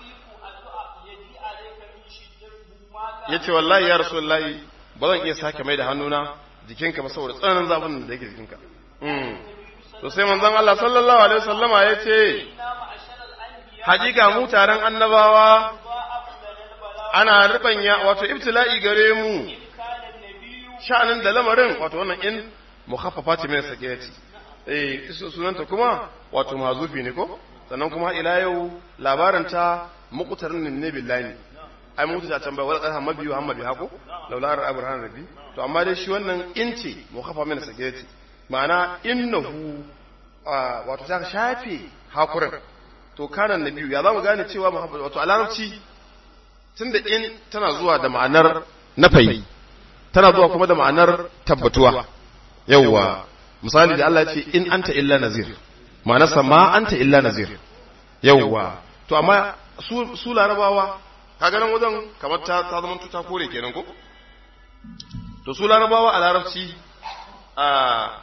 Speaker 1: ya ce wallahi ya rasu wallahi ba zan iya sake mai da hannuna jikinka ba saboda tsananin zafin da yake jikinka to sai manzon Allah sallallahu alaihi wasallama ya ce hakika mu taron annabawa ana rubanya wato ibtila'i gare mu sha'anin da lamarin wato wannan in mukhaffafa ce mai sakiyati eh sunanta kuma wato mazufi ne ko sannan kuma ila yau labarin ta muqtarin ne billahi ai mutu ta can bai wala qarha mabiyu amma bi hako laula abraham rabbi to amma dai shi wannan in ce mukhaffafa min sakiyati ma'ana innahu wato ta shafe hakurin to kana nabiyu ya zamu gane cewa wato a larabci tunda in tana zuwa da ma'anar nafayi tana zuwa kuma da ma'anar tabbatuwa yauwa misali da Allah ya ce in anta illa nazir ma'anarsa ma anta illa nazir yauwa to amma su, su larabawa kaga nan wajen kamar ta, ta zama ta kore kenan ko to su larabawa a larabci a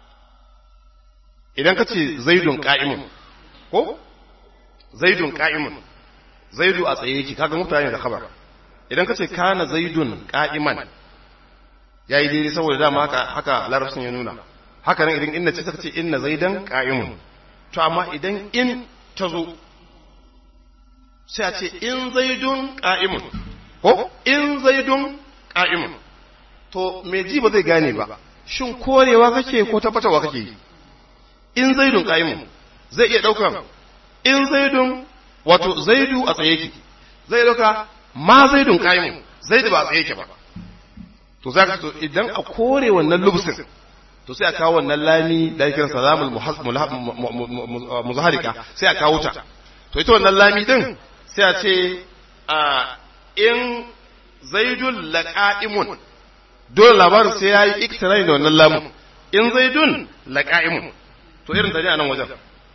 Speaker 1: idan ka ce zaidun ka'imun ko zaidun ka'imun zaidu a tsaye yake kaga mutane da khabar idan ka ce kana zaidun ka'iman ya yi daidai saboda dama haka haka larabcin ya nuna haka nan idan inna ce ta ce inna zaidan qa'imun to amma idan in ta zo sai a ce in zaidun qa'imun ko in zaidun qa'imun to me ji ba zai gane ba shin korewa kake ko tabbatarwa kake yi in zaidun qa'imun zai iya daukan in zaidun wato zaidu a tsaye yake zai dauka ma zaidun qa'imun zaidu ba a tsaye yake ba to za ka to idan a kore wannan lubsin to sai a kawo wannan lami da yake salamul muzaharika sai a kawo ta to ita wannan lami din sai a ce a in zaidun laqa'imun dole labarin sai yayi iktirai da wannan lamun in zaidun laqa'imun to irin da ne a nan wajen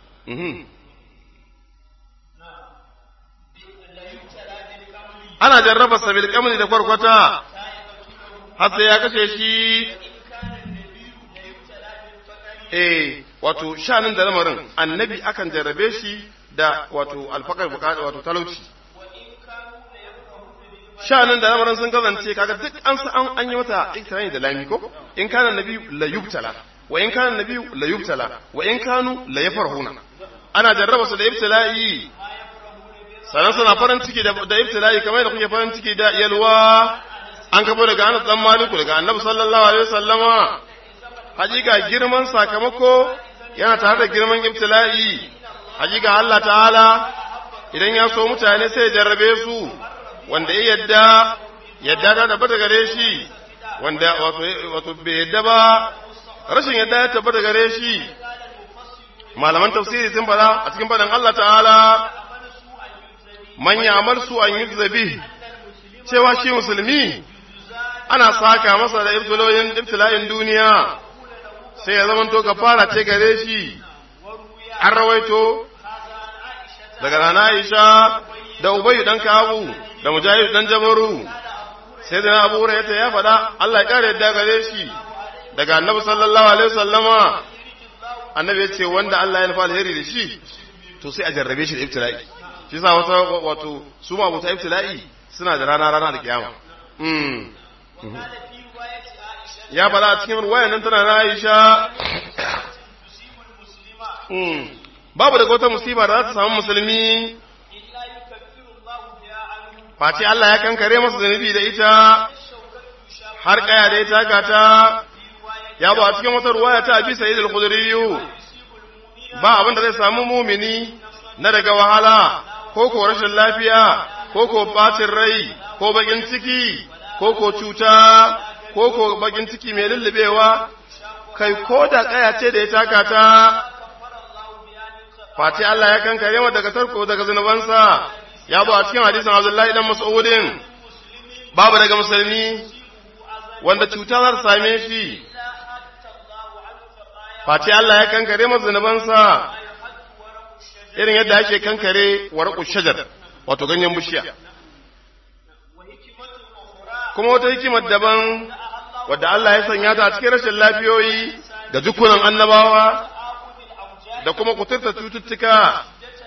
Speaker 1: ana jarraba sabil kamli da kwarkwata har sai ya kashe shi eh wato shanin da lamarin annabi akan jarrabe shi da wato alfakar bukata wato talauci shanin da lamarin sun kasance kaga duk an san an yi mata ikirani da lami ko in kana nabi la yubtala wa in kana nabi la yubtala wa in kanu la yafarhuna ana jarraba su da ibtila'i sanan suna farin ciki da ibtila'i kamar da kuke farin ciki da yalwa an kafo daga Anas dan Maliku daga Annabi sallallahu alaihi wasallama hakika girman sakamako yana tare da girman ibtila'i hakika Allah ta'ala idan ya so mutane sai ya jarrabe su wanda ya yadda yadda da da bata gare shi wanda wato wato bai yadda ba rashin yadda ya tabbata gare shi malaman tafsiri sun fada a cikin fadan Allah ta'ala man ya'mal su an yuzzabi cewa shi musulmi ana saka masa da ibtiloyin ibtila'in duniya sai ya zama to kafara ce gare shi an rawaito daga rana Aisha da Ubayyu dan Kabu da Mujahid dan Jabaru sai da Abu Hurairah ya faɗa Allah ya kare yadda gare shi daga Annabi sallallahu alaihi wasallama Annabi ya ce wanda Allah ya nufa alheri da shi to sai a jarrabe shi da ibtila'i shi sa wata wato su ma abuta ibtila'i suna da rana rana da kiyama ya faɗa a cikin ruwayan nan tana na Aisha babu daga wata musiba da za ta samu musulmi face Allah ya kankare masa zunubi da ita har kaya da ita gata ya ba a cikin wata ruwaya ta abi sa'id al-khudri ba abin da zai samu mumini na daga wahala ko ko rashin lafiya ko ko bacin rai ko bakin ciki ko ko cuta ko ko bakin ciki mai lullubewa kai ko da kaya ce da ya taka ta face Allah ya kankare wa daga tarko daga zunubansa ya zo a cikin hadisin Abdullahi dan Mas'udin babu daga musulmi wanda cuta za ta same shi face Allah ya kankare masa zunubansa irin yadda ake kankare warqu shajar wato ganyen bishiya kuma wata hikimar daban wadda Allah ya sanya ta a cikin rashin lafiyoyi da dukkanin annabawa da kuma kuturta cututtuka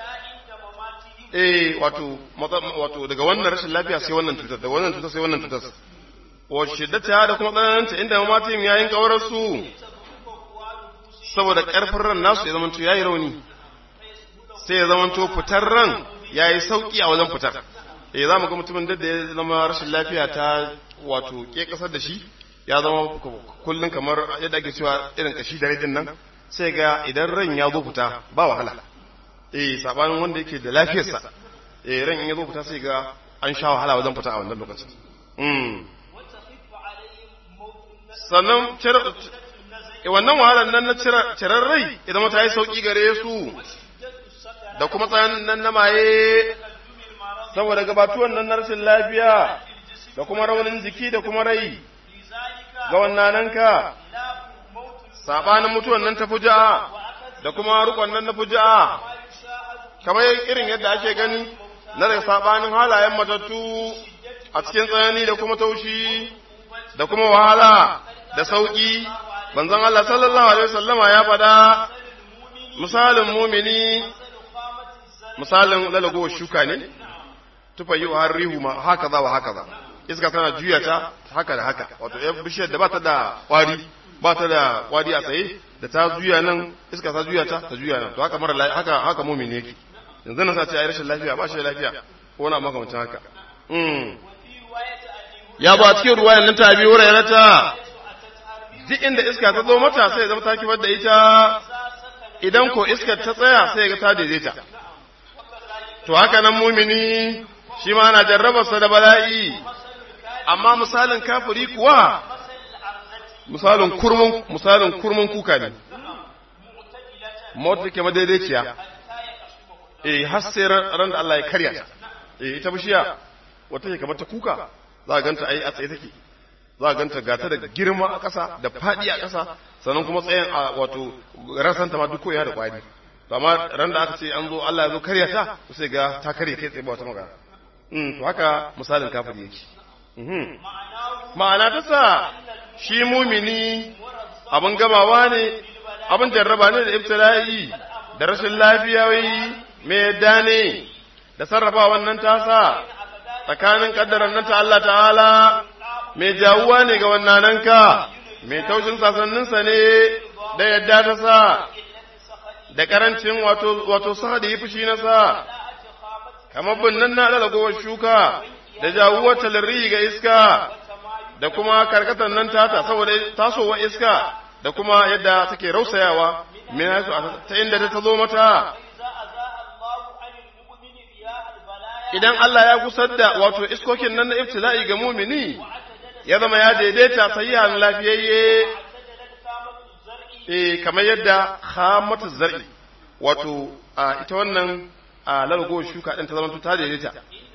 Speaker 1: eh wato wato daga wannan rashin lafiya sai wannan cutar daga wannan cutar sai wannan cutar wa shiddata da kuma tsananta inda mamatin yayin kaurar su saboda karfin ran nasu ya zamanto yayi rauni sai ya zamanto fitar ran yayi sauki a wajen fitar eh zamu ga mutumin da ya zama rashin lafiya ta wato ke kasar da shi ya zama kullun kamar yadda ake cewa irin kashi da rajin nan sai ga idan ran ya zo fita ba wahala eh sabanin wanda yake da lafiyarsa eh ran in ya zo fita sai ga an sha wahala wajen fita a wannan lokacin mm sannan wannan wahalar nan na cirar rai idan mata yi sauki gare su da kuma tsayan nan na maye saboda gabatuwan nan na rashin lafiya da kuma raunin jiki da kuma rai ga wannan ka sabanin mutuwan nan ta fuja'a da kuma rukon nan na fuja'a kamar irin yadda ake gani na da sabanin halayen matattu a cikin tsanani da kuma taushi da kuma wahala da sauki banzan Allah sallallahu alaihi wasallama ya fada misalin mumini misalin lalago shuka ne tufa yi har rihu ma haka za wa haka za iska tana juya ta haka da haka wato ya bishiyar da ba ta da kwari ba ta da kwari a tsaye da ta juya nan iska ta juya ta ta juya nan to haka mara haka haka mumini yake yanzu nan sa ce ai rashin lafiya ba shi da lafiya ko wani makamancin haka ya ba cikin ruwayan nan ta bi wuraren ta duk inda iska ta zo mata sai zama ta kifar da ita idan ko iskar ta tsaya sai ga ta daidaita to haka nan mumini shi ma ana jarrabarsa da bala'i amma misalin kafiri kuwa misalin kurmun misalin kurmun kuka ne mota take madaidaiciya eh har sai ran da Allah ya karya ta eh ita bishiya wata ke kamar ta kuka za a ganta ai a tsaye take za a ganta gata da girma a ƙasa da faɗi a ƙasa sannan kuma tsayin a wato rasanta ma duk koya da kwari to amma ran da aka ce an zo Allah ya zo karya ta sai ga ta karye kai tsaye ba wata magana mm to haka misalin kafiri yake ma'ana ta sa shi mumini abin gamawa ne abin jarraba ne da ibtila'i da rashin lafiyawi mai yadda ne da sarrafa wannan tasa tsakanin kaddarar nan ta Allah ta'ala mai jawuwa ne ga wannananka mai taushin sasanninsa ne da yadda ta sa da karancin wato wato sa da yi fushi na sa kamar binnan na lalagowar shuka da jawuwar talirri ga iska da kuma karkatar nan tata saboda tasowar iska da kuma yadda take rausayawa ta inda ta zo mata idan Allah ya gusar da wato iskokin nan na ibtila'i ga mumini ya zama ya daidaita sahihan lafiyayye eh kamar yadda khamatu zar'i wato ita wannan largo shuka din ta zama ta daidaita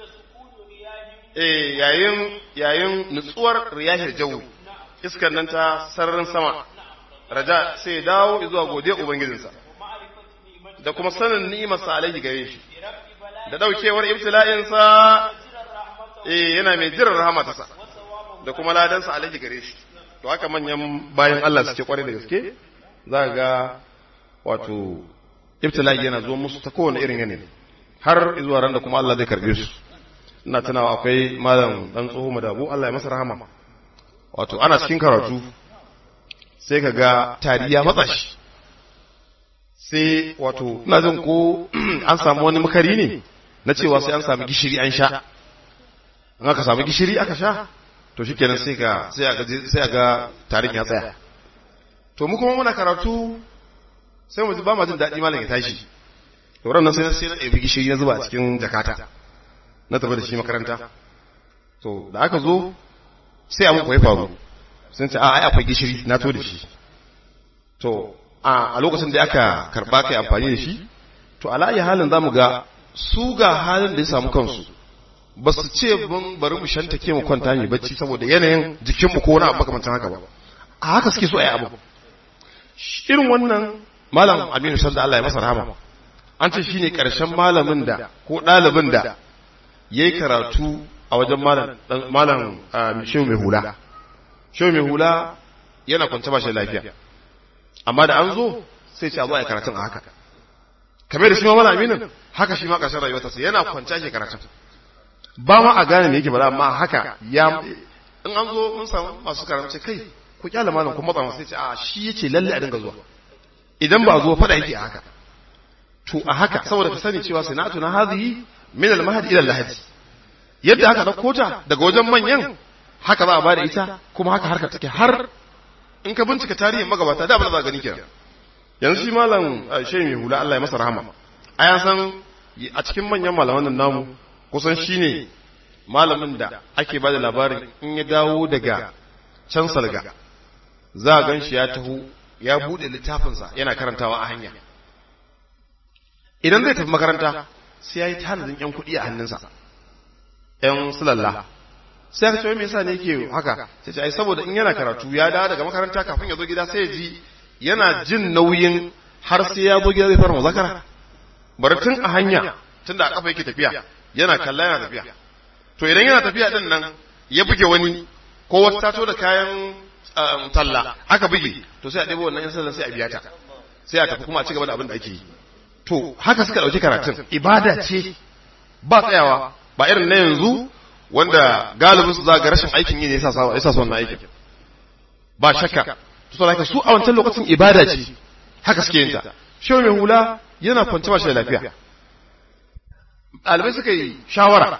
Speaker 1: eh yayin yayin nutsuwar riyahir jawi iskar nan ta sararin sama raja sai dawo zuwa godiya ubangijinsa da kuma sanin ni'imarsa alaihi gare shi da daukewar ibtila'insa eh yana mai jiran rahmatarsa da kuma ladansa alaihi gare shi to haka manyan bayan Allah suke kware da gaske za ga wato ibtila'i yana zo musu ta kowane irin yanayi har zuwa ran da kuma Allah zai karbe su ina tunawa akwai malam dan tsoho madabu Allah ya masa rahama wato ana cikin karatu sai ka ga tari ya matsa shi sai wato ina jin ko an samu wani makari ne na cewa sai an samu gishiri an sha in aka samu gishiri aka sha to shikenan sai ka sai a ga sai a ga tarin ya tsaya to mu kuma muna karatu sai mu ji ba ma jin daɗi malam ya tashi to ran nan sai sai na ɗebi gishiri na zuba a cikin jakata na tafi da shi makaranta to da aka zo sai abin kwaye faru sun ce a ai akwai gishiri na to da shi to a lokacin da aka karba kai amfani da shi to ala ayi halin zamu ga su ga halin da ya samu kansu ba su ce mun bari mu shanta ke mu kwanta ne bacci saboda yanayin jikinmu ko wani abu makamantan haka ba a haka suke so a yi abu irin wannan malam aminu sanda Allah ya masa rahama an ce shine karshen malamin da ko ɗalibin da yayi karatu a wajen malam malam shehu mai hula shehu mai hula yana kwance ba shi lafiya amma da an zo sai ce a zo a yi karatun a haka kamar da shi ma malam aminin haka shi ma ƙarshen rayuwarsa sai yana kwance shi karatun ba ma a gane me yake bala amma haka ya in an zo mun samu masu karatu kai ku kyala malam kuma matsa sai ce a shi yace lalle a dinga zuwa idan ba zo fada yake a haka to a haka saboda ka sani cewa sana'atu na hadhihi min al-mahdi ila al-lahdi yadda aka dauko ta daga wajen manyan haka za a bada ita kuma haka harka take har in ka bincika tarihin magabata da abin da za gani kenan yanzu shi malam shehu mai hula Allah ya masa rahama a ya san a cikin manyan malaman nan namu kusan shine malamin da ake bada labarin in ya dawo daga can salga za a gan shi ya taho ya bude littafinsa yana karantawa a hanya idan zai tafi makaranta sai ya yi tanadin yan kuɗi a hannunsa yan sulalla sai aka ce me yasa ne yake haka sai ce ai saboda in yana karatu ya dawo daga makaranta kafin ya zo gida sai ya ji yana jin nauyin har sai ya zo gida zai fara muzakara bari tun a hanya tun da a kafa yake tafiya yana kalla yana tafiya to idan yana tafiya din nan ya buge wani ko wata tato da kayan talla aka buge to sai a ɗebo wannan yan sallan sai a biya ta sai a tafi kuma a ci gaba da abin da ake yi to haka suka ɗauki karatun ibada ce ba tsayawa ba irin na yanzu wanda galibin su za ga rashin aikin yi ne yasa sa yasa wannan aikin ba shakka to saboda su a wancan lokacin ibada ce haka suke yin ta shehu mai hula yana kwance ba shi da lafiya ɗalibai suka yi shawara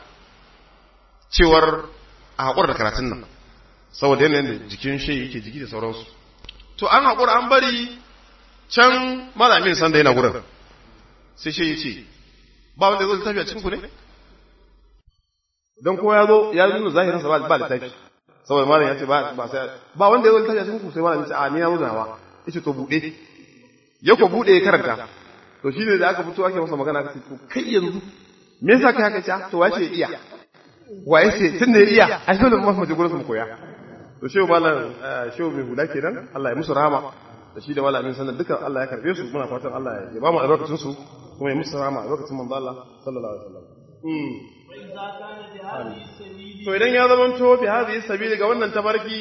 Speaker 1: cewar a haƙura da karatun nan saboda yanayin da jikin shi yake jiki da sauransu to an haƙura an bari can malamin sanda yana gurin sai shi ya ce ba wanda ya zo littafi a cikin ku ne don kowa ya zo ya nuna zahirin sa ba littafi saboda malam ya ce ba ba sai ba wanda ya zo littafi a cikin ku sai malam ya ce a ni na zo nawa yace to bude ya ko bude ya karanta to shine da aka fito ake masa magana aka ce to kai yanzu me yasa kai haka ce to wace iya waye ce tun da ya iya ai dole mu mu je gurin mu koya to shehu malam shehu mai hula kenan Allah ya musu rahama da shi da malamin sanan dukan Allah ya karbe su muna fatan Allah ya ba mu albarkacin su kuma ya musu rahama albarkacin manzo Allah sallallahu alaihi wasallam to idan ya zama to bi hadhihi sabili ga wannan tabarki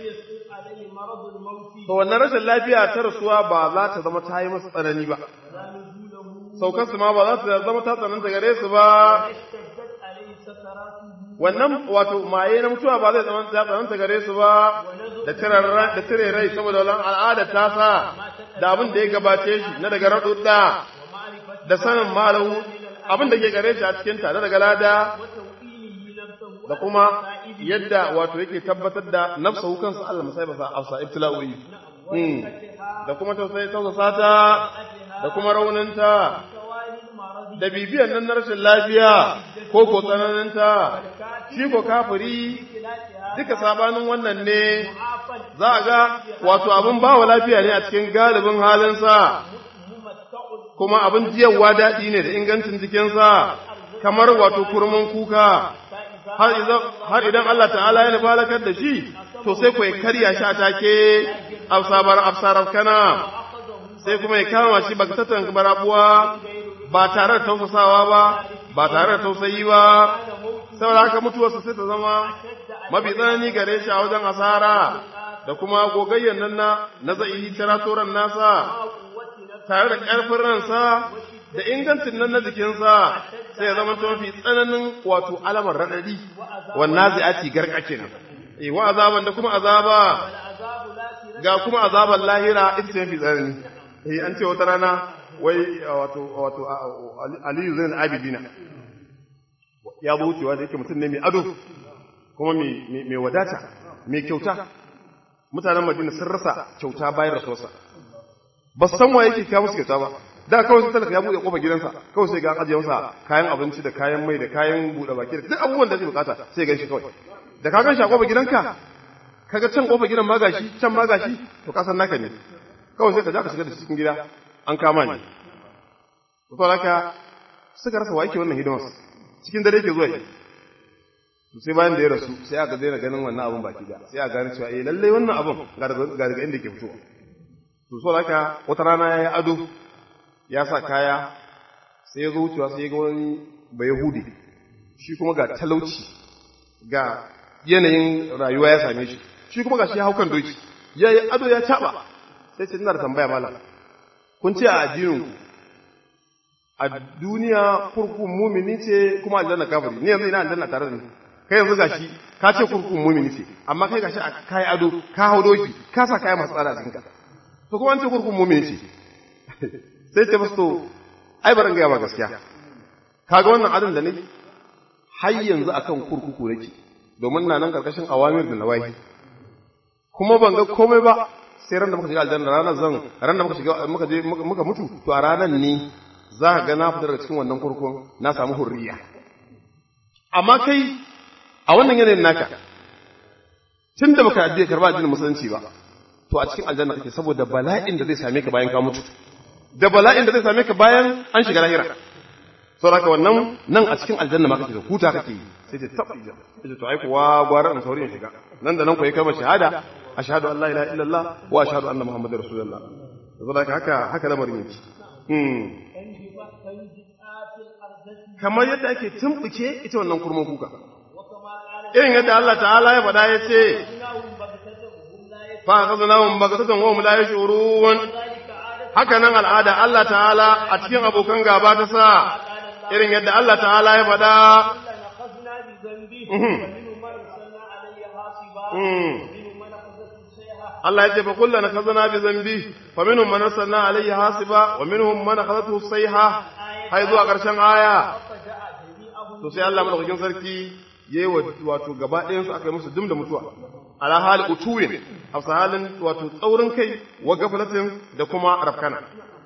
Speaker 1: to wannan rashin lafiya ta rasuwa ba za ta zama ta yi masa tsanani ba saukar su ma ba za ta zama ta tsananta gare su ba wannan wato maye na mutuwa ba zai zama ta tsananta gare su ba da tire rai saboda wannan al'ada ta sa da abin da ya gabace shi na daga raɗuɗa da sanin malahu abin da ke gare shi a cikin ta daga lada da kuma yadda wato yake tabbatar da nafsa kansa Allah musai basa afsa ibtila'u'i da kuma tausayi tausasa ta da kuma rauninta da bibiyan nan na rashin lafiya ko ko tsananinta shi ko kafiri duka sabanin wannan ne za a ga wato abin bawa lafiya ne a cikin galibin halinsa kuma abin jiyarwa daɗi ne da ingancin jikinsa kamar wato kurmin kuka har idan Allah ta'ala ya nufa da shi to sai ku karya shi a take afsabar afsarar kana sai kuma ya kama shi bagatatan barabuwa ba tare da tausasawa ba ba tare da tausayi ba saboda haka mutuwarsa sai ta zama mafi tsanani gare shi a wajen asara da kuma gogayyan nan na na zai tiratoran nasa tare da ƙarfin ransa da ingancin nan na jikinsa sai ya zama ta mafi tsananin wato alamar raɗaɗi wannan zai ati garkakin eh wa azaban da kuma azaba ga kuma azaban lahira ita ce mafi tsanani eh an ce wata rana wai wato wato Aliyu Zain Abidina ya zo wucewa da yake mutum ne mai ado kuma mai wadata mai kyauta mutanen Madina sun rasa kyauta bayan rasuwarsa ba san wa yake kawo musu kyauta ba da kawai sai talaka ya buɗe kofar gidansa kawai sai ga an ajiye masa kayan abinci da kayan mai da kayan buɗe baki da duk abubuwan da zai bukata sai gan shi kawai da ka gan shi a kofar gidanka kaga can kofar gidan ma gashi can ma gashi to ka san naka ne kawai sai ka ja ka shiga da cikin gida an kama ni to haka suka rasa wa yake wannan hidimar cikin dare ke zuwa sai bayan da ya rasu sai aka daina ganin wannan abun baki da sai a gane cewa eh lallai wannan abun ga daga inda ke fitowa to so haka wata rana ya yi ado ya sa kaya sai ya zo wucewa sai ya ga wani bai yahudi shi kuma ga talauci ga yanayin rayuwa ya same shi shi kuma ga shi ya hau kan doki ya yi ado ya caɓa sai ce ina da tambaya malam kun ce a addinin a duniya kurkun mumini ce kuma aljanna kafiri ni yanzu ina aljanna tare da ni kai yanzu gashi ka ce kurkun mumini ce amma kai gashi a kai ado ka hau doki ka sa kaya masu tsada a jikinka to kuma an ce kurkun mumini ce sai ce masu to ai baran gaya ma gaskiya kaga wannan adon da ne har yanzu akan kurkuku nake domin na nan karkashin awamir da nawahi kuma ban ga komai ba sai ran da muka shiga aljanna ranar zan ran da muka shiga muka je muka mutu to a ranar ne za ka ga na fita daga cikin wannan kurkun na samu hurriya amma kai a wannan yanayin naka tun da baka addini karba addinin musulunci ba to a cikin aljanna kake saboda bala'in da zai same ka bayan ka mutu da bala'in da zai same ka bayan an shiga lahira saboda wannan nan a cikin aljanna ma kake da huta kake yi sai ce tab ija sai to ai kuwa gwara in sauri in shiga nan da nan ku yi kalmar shahada ashhadu an la ilaha illallah wa ashhadu anna muhammadar rasulullah saboda haka haka lamarin yake kamar yadda ake tumbuke ita wannan kurman kuka irin yadda Allah ta'ala ya faɗa ya ce fa akhadnahum baghtatan wa hum la yash'urun haka nan al'ada Allah ta'ala a cikin abokan gaba ta sa irin yadda Allah ta'ala ya faɗa Allah ya ce fa kullu nakazana bi zambi fa minhum man arsalna alayhi hasiba wa minhum man akhadathu sayha hay zuwa karshen aya to sai Allah madaukakin sarki yayi wato gaba ɗayan su aka yi musu dum da mutuwa ala hal utuwin hafsa halin wato tsaurin kai wa gaflatin da kuma rafkana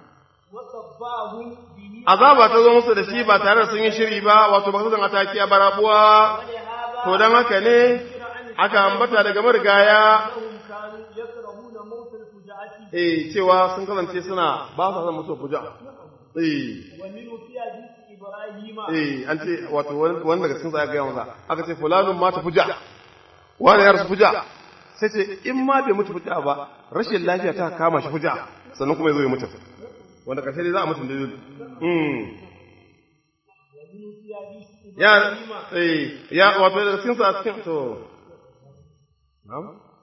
Speaker 1: azaba ta zo musu da shi ba tare da sun yi shiri ba wato ba su zan ataki a barabuwa to dan haka ne aka ambata daga marigaya eh cewa sun kasance suna ba su san musu fuja eh eh an ce wato wani daga cikin zai ga masa aka ce fulanun mata fuja wani ya rasu fuja sai ce in ma bai mutu fuja ba rashin lafiya ta kama shi fuja sannan kuma ya zo ya mutu wanda karshe dai za a mutu da mm ya eh ya wato daga cikin sa cikin to na'am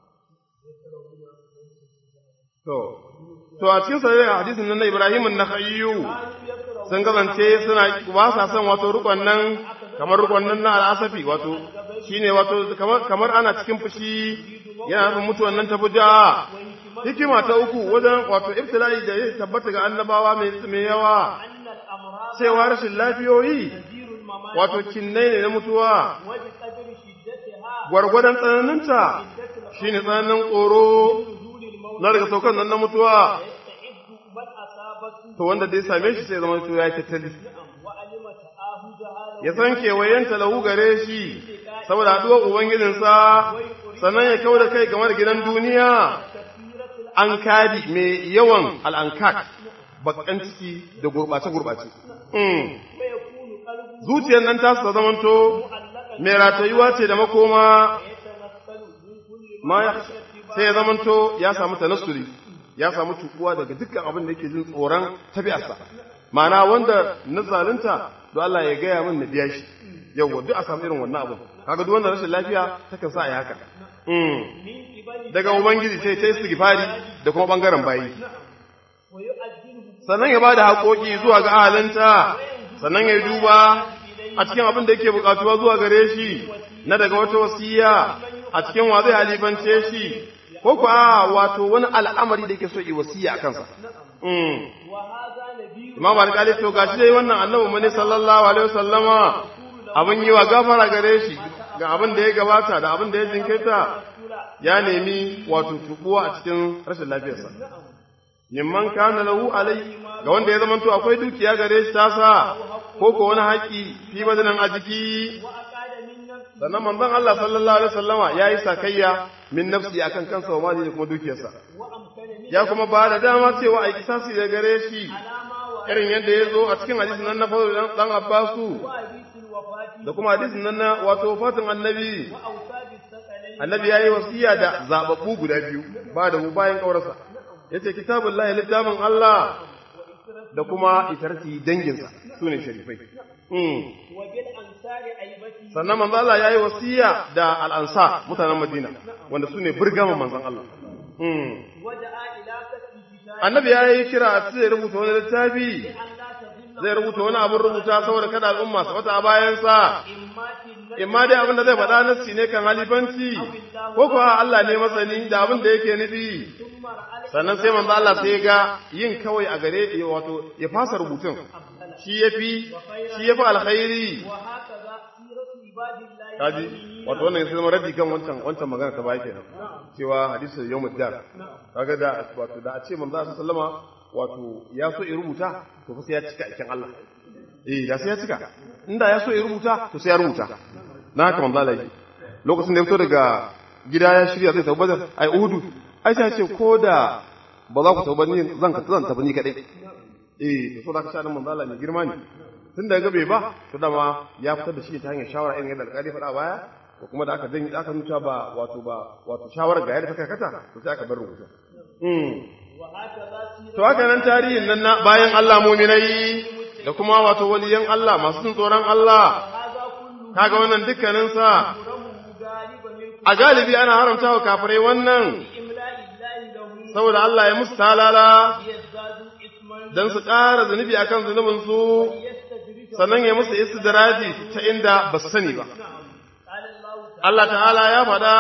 Speaker 1: To, to a cikin sarari hadisin nan na Ibrahim na Khayyu sun kasance suna ba sa son wato rukon nan kamar rukon nan na al'asafi wato shine wato kamar kamar ana cikin fushi yana nufin mutuwan nan ta buja hikima ta uku wajen wato ibtila'i da ya tabbata ga annabawa mai mai yawa cewa rashin lafiyoyi wato kinnai ne na mutuwa gwargwadon tsananinta shine tsananin tsoro na daga saukan nan na mutuwa to wanda dai same shi sai zama ya tattali ya san kewayenta lahu gare shi saboda haɗuwar ubangijinsa sannan ya kau da kai game da gidan duniya an kadi mai yawan al'ankat bakan ciki da gurɓace-gurɓace zuciyar nan ta su zamanto mai ratayuwa ce da makoma ma sai ya zamanto ya samu tanassuri ya samu tukuwa daga dukkan abin da yake jin tsoron tabi'arsa ma'ana wanda na zalunta don Allah ya gaya min na biya shi yawwa duk a samu irin wannan abin kaga duk wanda rashin lafiya takan sa a yi haka daga ubangiji sai ta istighfari da kuma bangaren bayi sannan ya bada haƙoƙi zuwa ga ahalinta sannan ya duba a cikin abin da yake buƙatuwa zuwa gare shi na daga wata wasiya a cikin wa zai halifance shi ko kuwa wato wani al'amari da yake so yi wasiya a kansa imam alƙali to gashi dai wannan annabi mu ne sallallahu alaihi wasallama abin yi wa gafara gare shi ga abin da ya gabata da abin da ya jinkirta ya nemi wato tubuwa a cikin rashin lafiyarsa mimman kana lahu alai ga wanda ya zamanto akwai dukiya gare shi tasa ko ko wani haƙi fi badanan a jiki sannan manzon Allah sallallahu alaihi wasallama yayi sakayya min nafsi akan kansa wa mali da kuma dukiyarsa ya kuma ba da dama cewa ai kisasi da gare shi irin yadda ya zo a cikin hadisin nan na fadu dan Abbasu da kuma hadisin nan na wato fatin annabi annabi yayi wasiya da zababbu guda biyu ba da mu bayan kaurarsa yace kitabullahi littafin Allah da kuma itarti danginsa sune sharifai sannan manzo Allah yayi wasiya da al-ansar mutanen Madina wanda sune burgaman manzon Allah annabi yayi kira a zai rubuta wani littafi zai rubuta wani abin rubuta saboda kada al'umma su wata a bayansa imma dai abin da zai faɗa nassi ne kan halifanci ko kuwa Allah ne masani da abin da yake nufi sannan sai manzo Allah sai ga yin kawai a gare wato ya fasa rubutun shi yafi shi yafi alkhairi kaji wato wannan sai zama raddi kan wancan wancan magana ta baya kenan cewa hadisi yawmud dar kaga da wato da a ce manzo Allah sallama wato ya so ya rubuta to fa sai ya cika aikin Allah eh da sai ya cika inda ya so ya rubuta to sai ya rubuta na haka manzo Allah yi lokacin da ya fito daga gida ya shirya zai tafi badar ai uhudu ai sai ce ko da ba za ku tafi ni zan ka zan tafi ni kadai eh so da ka sha manzo Allah mai girma ne tun da bai ba to dama ya fitar da shi ta hanyar shawara irin yadda alƙali faɗa baya ko kuma da aka dan aka nuna ba wato ba wato shawara ga yadda ta karkata to sai aka bar rubutu to haka nan tarihin nan na bayan Allah muminai da kuma wato waliyan Allah masu jin tsoron Allah kaga wannan dukkanin sa a galibi ana haramta wa kafirai wannan saboda Allah ya musu talala dan su ƙara zunubi akan zunubin su sannan ya musu istidraji ta inda ba su sani ba Allah ta'ala ya faɗa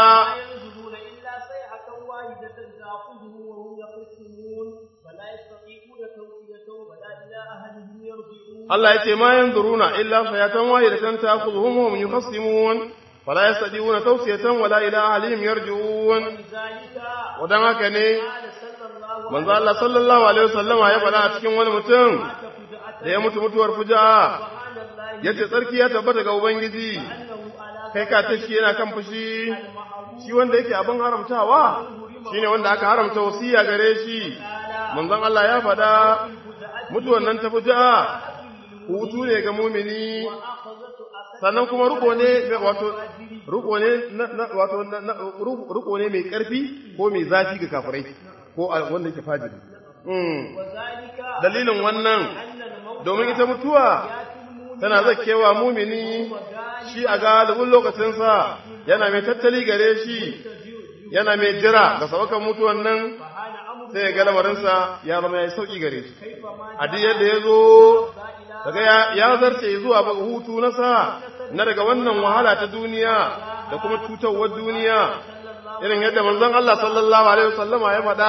Speaker 1: Allah ya ce ma yanzuruna illa sayatan wahidatan ta'khudhuhum wa hum yukhasimun fala yastadiuna tawsiyatan wala ila ahlihim yarji'un wadan haka ne manzo Allah sallallahu alaihi wasallam ya faɗa a cikin wani mutum da ya mutu mutuwar fuja'a yace tsarki ya tabbata ga ubangiji kai ka tashi yana kan fushi shi wanda yake abin haramtawa shine wanda aka haramta wasiya gare shi manzon Allah ya faɗa mutuwan nan ta fuja'a hutu ne ga mumini sannan kuma ruko ne wato ruko ne wato ruko ne mai karfi ko mai zafi ga kafirai ko wanda yake fajiri dalilin wannan domin ita mutuwa tana zakewa mumini shi a galibin lokacinsa yana mai tattali gare shi yana mai jira ga sabakan mutuwan nan sai ya ga lamarinsa ya zama ya yi sauƙi gare shi a duk yadda ya zo daga ya zarce zuwa ba hutu na sa na daga wannan wahala ta duniya da kuma cutarwar duniya irin yadda manzon Allah sallallahu alaihi wasallama ya faɗa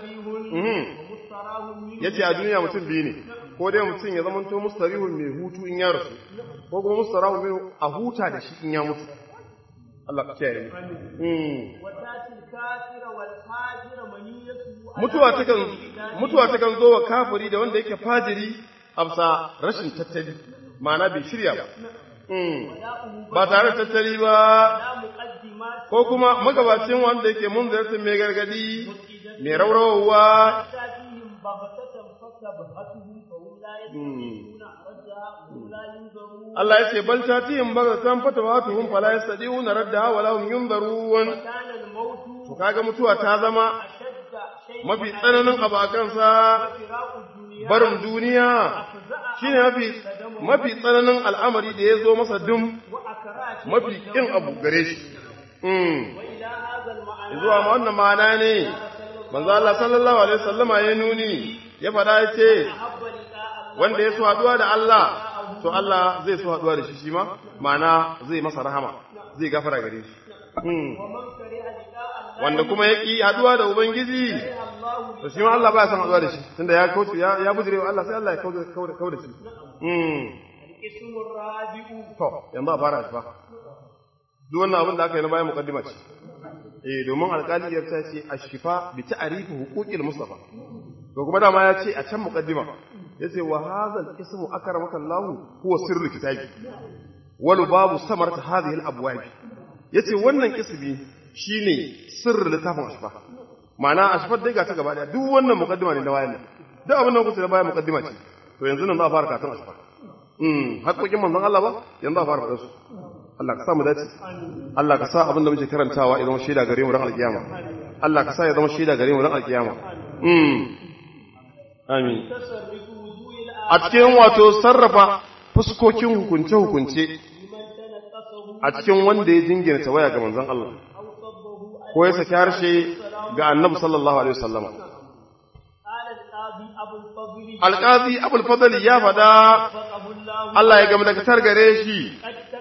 Speaker 1: yace a duniya mutum biyu ne ko dai mutum ya zamanto mustarihun mai hutu in ya rasu ko kuma mustarahun mai a huta da shi in ya mutu Allah ka kiyaye mutuwa takan mutuwa takan zo wa kafiri da wanda yake fajiri amsa rashin tattali ma'ana bai shirya ba ba tare da tattali ba ko kuma magabacin wanda yake mun zartin mai gargadi mai raurawa Allah ya ce bal tatihim bagatan fatawatuhum fala yastadi'una raddaha wa lahum yunzarun to kaga mutuwa ta zama mafi tsananin abakansa barin duniya shine mafi mafi tsananin al'amari da ya zo masa dum mafi kin abu gare shi zuwa ma wannan ma'ana ne manzo Allah sallallahu alaihi wasallama ya nuni ya faɗa ya ce wanda ya so haɗuwa da Allah to Allah zai so haɗuwa da shi shi ma ma'ana zai masa rahama zai gafara gare shi wanda kuma ya ƙi haɗuwa da Ubangiji to shi ma Allah ba ya san haɗuwa da shi tunda ya kauce ya ya bujire wa Allah sai Allah ya kauda shi to yanzu a fara shi fa duk wannan abin da aka yi na bayan muqaddima ce eh domin alƙali ya ce ashifa bi ta'rifi huquqil mustafa to kuma dama ya ce a can muqaddima yace wa hadha al-ismu akramaka Allah huwa sirru kitabi wal babu samarta hadhihi al-abwab yace wannan ismi shine sirrin littafin ashfa ma'ana ashfa dai ga ta gaba daya duk wannan muqaddima ne na wayan nan duk abin da kuke da bayan muqaddima ce to yanzu nan za a fara karatun ashfa mm haƙoƙin manzon Allah ba yanzu za a fara faɗa su Allah ka sa mu dace Allah ka sa abin da muke karantawa ya zama shaida gare mu ran alkiyama Allah ka sa ya zama shaida gare mu ran alkiyama mm amin a cikin wato sarrafa fuskokin hukunce-hukunce a cikin wanda ya jingina tawaya ga manzon Allah ko ya saki harshe ga annabi sallallahu alaihi wasallama alƙazi abul fadli ya faɗa Allah ya gama daga targare shi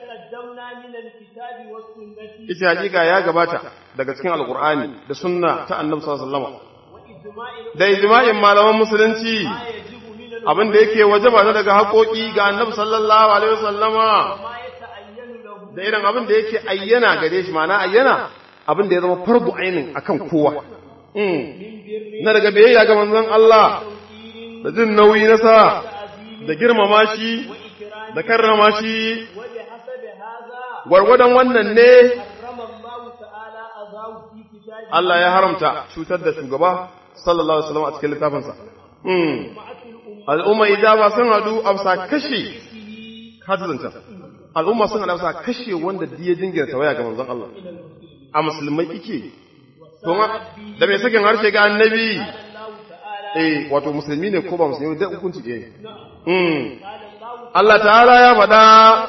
Speaker 1: ita hakika ya gabata daga cikin alkur'ani da sunna ta annabi sallallahu alaihi wasallama da ijma'in malaman musulunci abin da yake wajaba na daga haƙoƙi ga annabi sallallahu alaihi wasallama da irin abin da yake ayyana gare shi ma'ana ayyana abin da ya zama fardu ainin akan kowa na daga biyayya ga manzon Allah da jin nauyi na sa da girmama shi da karrama shi gwargwadon wannan ne Allah ya haramta cutar da shugaba sallallahu alaihi wasallam a cikin littafinsa al'umma ijaba sun hadu a bisa kashe hadizanta al'umma sun hadu a bisa kashe wanda diya jingina tawaya ga manzon Allah a musulmai ike to da mai sakin harshe ga annabi eh wato musulmi ne ko ba musulmi da hukunci ɗaya mm Allah ta'ala ya faɗa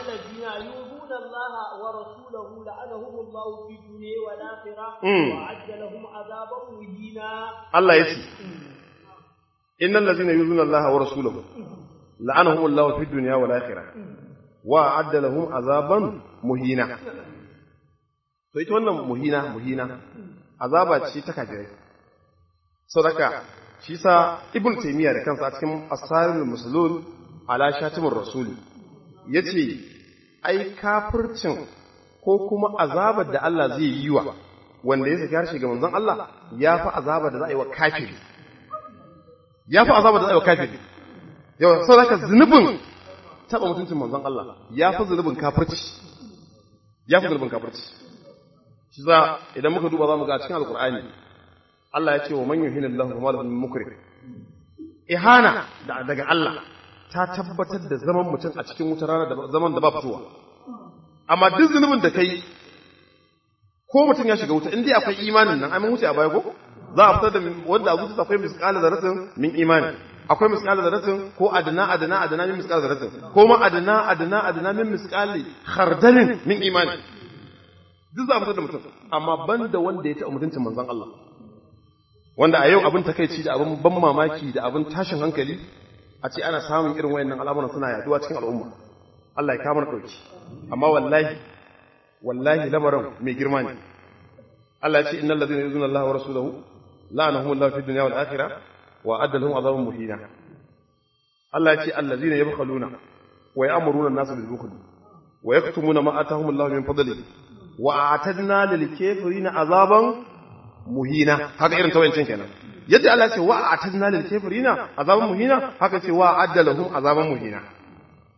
Speaker 1: Allah ya ce innal ladzina yuzuna Allah wa rasulahu la'anahum Allah fid dunya wal akhirah wa adda lahum azaban muhina to ita wannan muhina muhina azaba ce ta kafirai sadaka shi sa ibn taymiya da kansa a cikin asarin musulun ala shatimur rasul yace ai kafircin ko kuma azabar da Allah zai yi wa wanda ya saki harshe ga manzon Allah ya fi azabar da za a yi wa kafiri ya fi azabar da za a yi wa kafiri yau sau da zunubin taɓa mutuncin manzon Allah ya fi zunubin kafirci ya fi zunubin kafirci shi za idan muka duba za mu ga cikin alkur'ani Allah ya ce wa man yuhina Allah kuma lahu mukrim ihana daga Allah ta tabbatar da zaman mutum a cikin wutar rana da zaman da ba fitowa amma duk zunubin da kai ko mutum ya shiga wuta in dai akwai imanin nan ai mun wuce a baya ko za a fitar da wanda abu akwai misqala zaratin min imani akwai misqala zaratin ko adna adna adna min misqala zaratin ko ma adna adna adna min misqali khardalin min imani duk za a fitar da mutum amma banda wanda ya taɓa mutuncin manzon Allah wanda a yau abin takaici da abin ban mamaki da abin tashin hankali a ce ana samun irin wayannan al'amuran suna yaduwa cikin al'umma Allah ya kama dauki amma wallahi wallahi lamarin mai girma ne Allah ya ce innal ladina yuzuna Allah wa rasulahu la'anahum Allah fid dunya wal akhirah wa adda lahum adhaban muhina Allah ya ce allazina yabkhaluna wa ya'muruna an-nasa bil bukhl wa yaktumuna ma atahum Allah min fadlihi wa a'tadna lil kafirina azaban muhina haka irin tawayancin kenan yadda Allah ya ce wa a'tadna lil kafirina azaban muhina haka ce wa adda lahum azaban muhina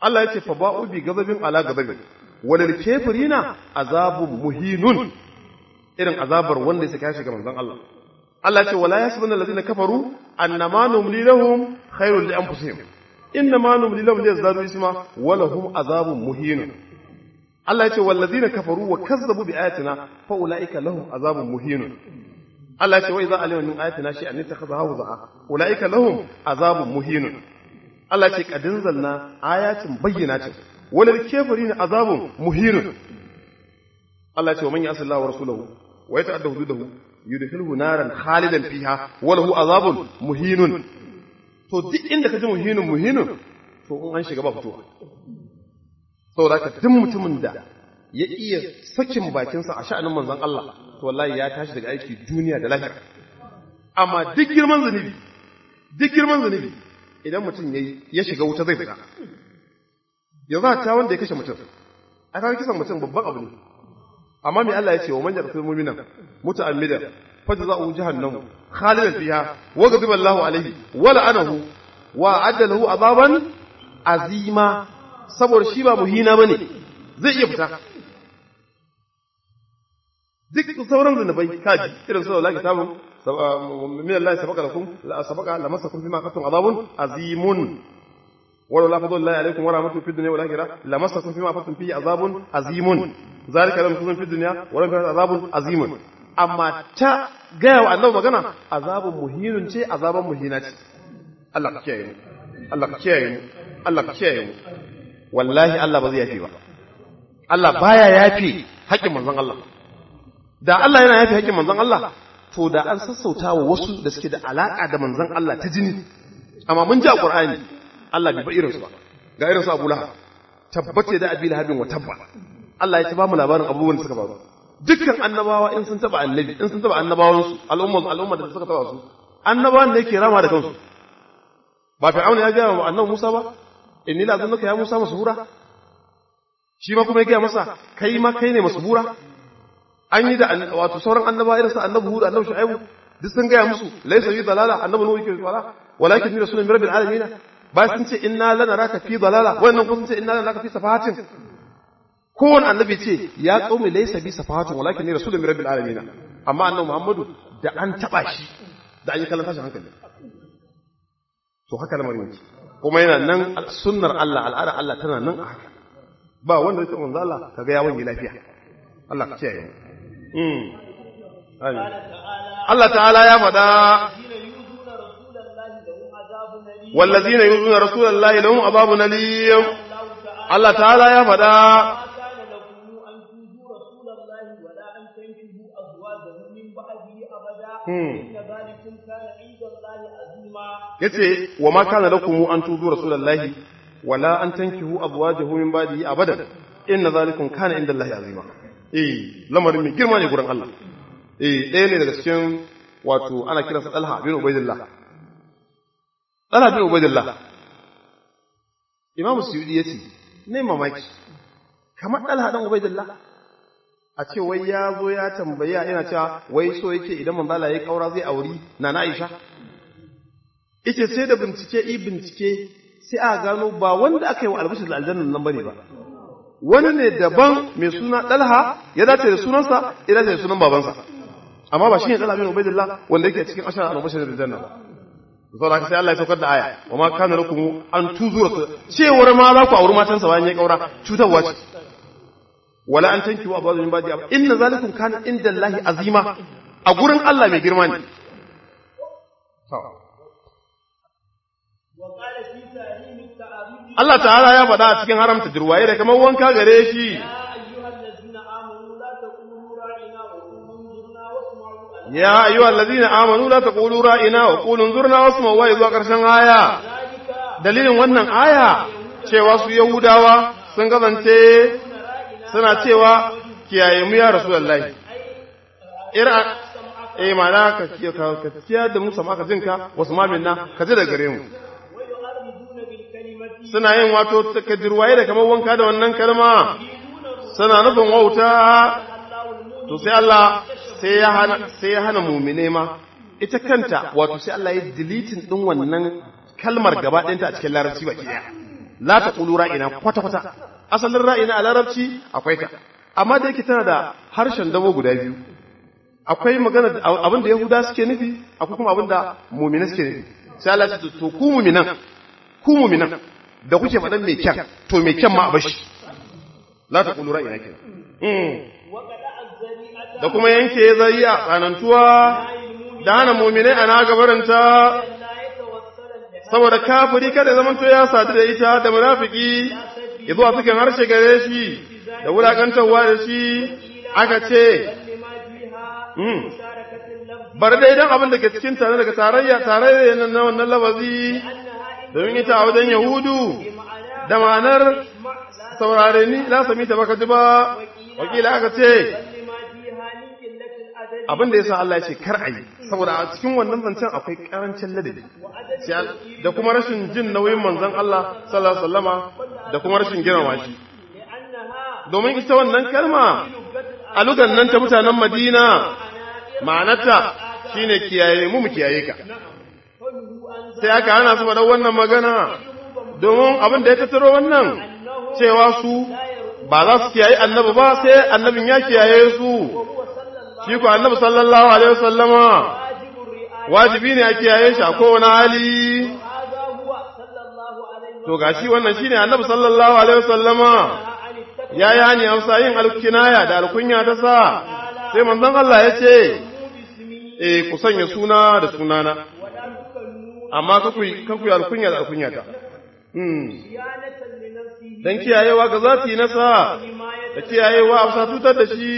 Speaker 1: Allah ya ce fa ba'u bi gazabin ala gazabin walil kafirina azabun muhinun irin azabar wanda ya saka shi ga manzon Allah Allah ya ce wala yasbuna allazina kafaru annama numli lahum khairul li anfusihim innama numli lahum liyazdadu isma wa lahum azabun muhinun Allah ya ce wallazina kafaru wa kazzabu bi ayatina fa ulaika lahum azabun muhinun Allah ya ce wa idza alima min ayatina shay'an ittakhadha hawza'a ulaika lahum azabun muhinun Allah ya ce qadin zalna ayatin bayyinatin walil kafirin azabun muhinun Allah ya ce wa man ya'si Allah wa rasulahu wa yata'adda hududahu yudkhilhu naran khalidan fiha wa lahu azabun muhinun to duk inda ka ji muhinun muhinun to in an shiga ba fitowa saboda ka duk mutumin da ya iya sakin bakinsa a sha'anin manzon Allah to wallahi ya tashi daga aiki duniya da lahira amma duk girman zunubi duk girman zunubi idan mutum yayi ya shiga wuta zai fita yanzu ta wanda ya kashe mutum a kan kisan mutum babban abu ne amma me Allah ya ce wa man yaqtul mu'mina muta'ammidan fajza'u jahannamu khalidan fiha wa ghadiba Allahu alayhi wa la'anahu wa adda lahu azaban azima saboda shi ba muhina bane zai iya fita duk sauran zunubai kaji irin su la kitabun min Allah sabaka lakum la sabaka lamassakum bima qatum azabun azimun ولو لا فضل الله عليكم ورحمته في الدنيا والآخرة لمسكم فيما أفضتم فيه عذاب عظيم ذلك لم يكن في الدنيا ولم يكن عذاب عظيم أما تا gaya wa annabi magana azabun muhinun ce azaban muhina ce Allah ka kiyaye mu Allah ka kiyaye mu Allah ka kiyaye mu wallahi Allah ba zai yafi ba Allah baya yafi haƙƙin manzon Allah da Allah yana yafi haƙƙin manzon Allah to da an sassauta wa wasu da suke da alaka da manzon Allah ta jini amma mun ji a Qur'ani Allah bai ba irinsu ba ga irinsu Abu Lahab tabbace da Abi Lahabin wa tabba Allah ya ci ba mu labarin abubuwan da suka faru dukkan annabawa in sun taba annabi in sun taba annabawan su al'umma al'umma da suka taba su annabawan ne yake rama da kansu ba fir'auna ya gaya wa annabi Musa ba inni la zannuka ya Musa masbura shi ma kuma ya gaya masa kai ma kai ne masbura an yi da wato sauran annabawa irin su annabi Hud annabi Shu'aibu duk sun gaya musu laysa yi dalala annabi Nuhu yake dalala walakin ni rasulun min rabbil alamin ba sun ce inna lanaraka fi dalala wannan kuma sun ce inna lanaraka fi safahatin kowane annabi ce ya qaumi laysa bi safahatin walakin ni rasulun min rabbil alamin amma annabi Muhammadu da an taba shi da an yi kallon tashin hankali to haka lamarin yake kuma yana nan sunnar Allah al'ada Allah tana nan a haka ba wanda zai manzo Allah kaga ya wani lafiya Allah ka kiyaye mm Allah ta'ala ya faɗa والذين يؤذون رسول الله لهم عذاب أليم الله تعالى يا فدا yace wa ma kana lakum an tuzu rasulullahi wala an tankihu azwajahu min ba'dihi abadan inna zalikum kana inda Allah azima eh lamarin mai girma ne gurin Allah eh ɗaya ne daga cikin wato ana kiransa Talha bin Ubaidillah Talha bin Ubaidillah Imam Suyudi yace ne mamaki kamar Talha dan Ubaidillah a ce wai ya zo ya tambaya yana cewa wai so yake idan manzo Allah ya kaura zai auri nana Aisha yace sai da bincike i bincike sai a gano ba wanda aka yi wa albashir da aljannan nan bane ba wani ne daban mai suna Talha ya dace da sunansa ya dace da sunan babansa amma ba shi ne Talha bin Ubaidillah wanda yake cikin ashara al-bashir da aljanna ba saboda haka sai Allah ya saukar da aya wa ma kana lakum an tuzura cewar ma za ku auri matansa bayan ya kaura cutarwa ce wala an tanki wa ba'd min ba'di inna zalikum kana inda Allah azima a gurin Allah mai girma ne Allah ta'ala ya faɗa a cikin haramta jirwaye da kamar wanka gare shi ya ayyuhal ladina amanu la taqulu ra'ina wa qulu zurna wasma'u wa zuwa karshen aya dalilin wannan aya cewa su yahudawa sun gazance suna cewa kiyaye mu ya rasulullahi ira eh mana ka ka kiyaye da mu sama ka jinka wasu ma minna ka ji da gare mu suna yin wato takaddirwaye da kamar wanka da wannan kalma suna nufin wauta to sai Allah sai ya hana sai ya hana mu'mine ma ita kanta wato sai Allah ya deleting din wannan kalmar gaba ɗayanta a cikin larabci baki ɗaya la taqulu ra'ina kwata kwata asalin ra'ina a larabci akwai ta amma da yake tana da harshen dabo guda biyu akwai magana abin da yahuda suke nufi akwai kuma abin da mu'mina suke nufi sai Allah ya ce to ku mu'minan ku mu'minan da kuke faɗan mai kyan to mai kyan ma a bashi la taqulu ra'ina kenan da kuma yanke zariya tsanantuwa da hana mu'minai ana gabaranta saboda kafiri kada zaman to ya sadu da ita da munafiki ya zuwa cikin harshe gare shi da wulakantarwa da shi aka ce bar dai dan abin da ke cikin tare daga tarayya tarayya na wannan lafazi domin ita a wajen yahudu da ma'anar saurare ni la sami ta baka ji ba wakila aka ce abin da yasa Allah ya ce kar a yi saboda a cikin wannan zancen akwai karancin ladabi da kuma rashin jin nauyin manzon Allah sallallahu alaihi wasallama da kuma rashin girmama shi domin ita wannan kalma a lugan nan ta mutanen Madina ma'anarta shine kiyaye mu mu kiyaye ka sai aka hana su faɗa wannan magana domin abin da ya tattaro wannan cewa su ba za su kiyaye annabi ba sai annabin ya kiyaye su shi ku annabi sallallahu alaihi wasallama wajibi ne a kiyaye shi a kowane hali to gashi wannan shine annabi sallallahu alaihi wasallama ya yi hani amsa yin alkinaya da alkunya ta sa sai manzon Allah ya ce eh ku sanya suna da sunana amma kaku kaku alkunya da alkunya ta dan kiyayewa ga zati nasa da kiyayewa a tutar da shi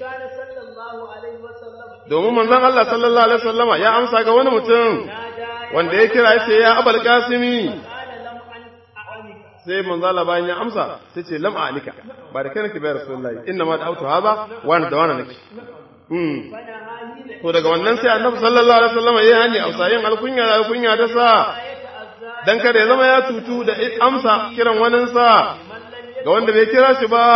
Speaker 1: domin manzon Allah sallallahu alaihi wasallama ya amsa ga wani mutum wanda ya kira yace ya abul qasimi sai manzon Allah bayan ya amsa sai ce lam anika ba da kai nake bai rasulullahi inna ma da'awtu hadha wa da wana nake mm to daga wannan sai annabi sallallahu alaihi wasallama ya hani amsa yin alkunya da alkunya ta sa dan kada ya zama ya tutu da amsa kiran waninsa ga wanda bai kira shi ba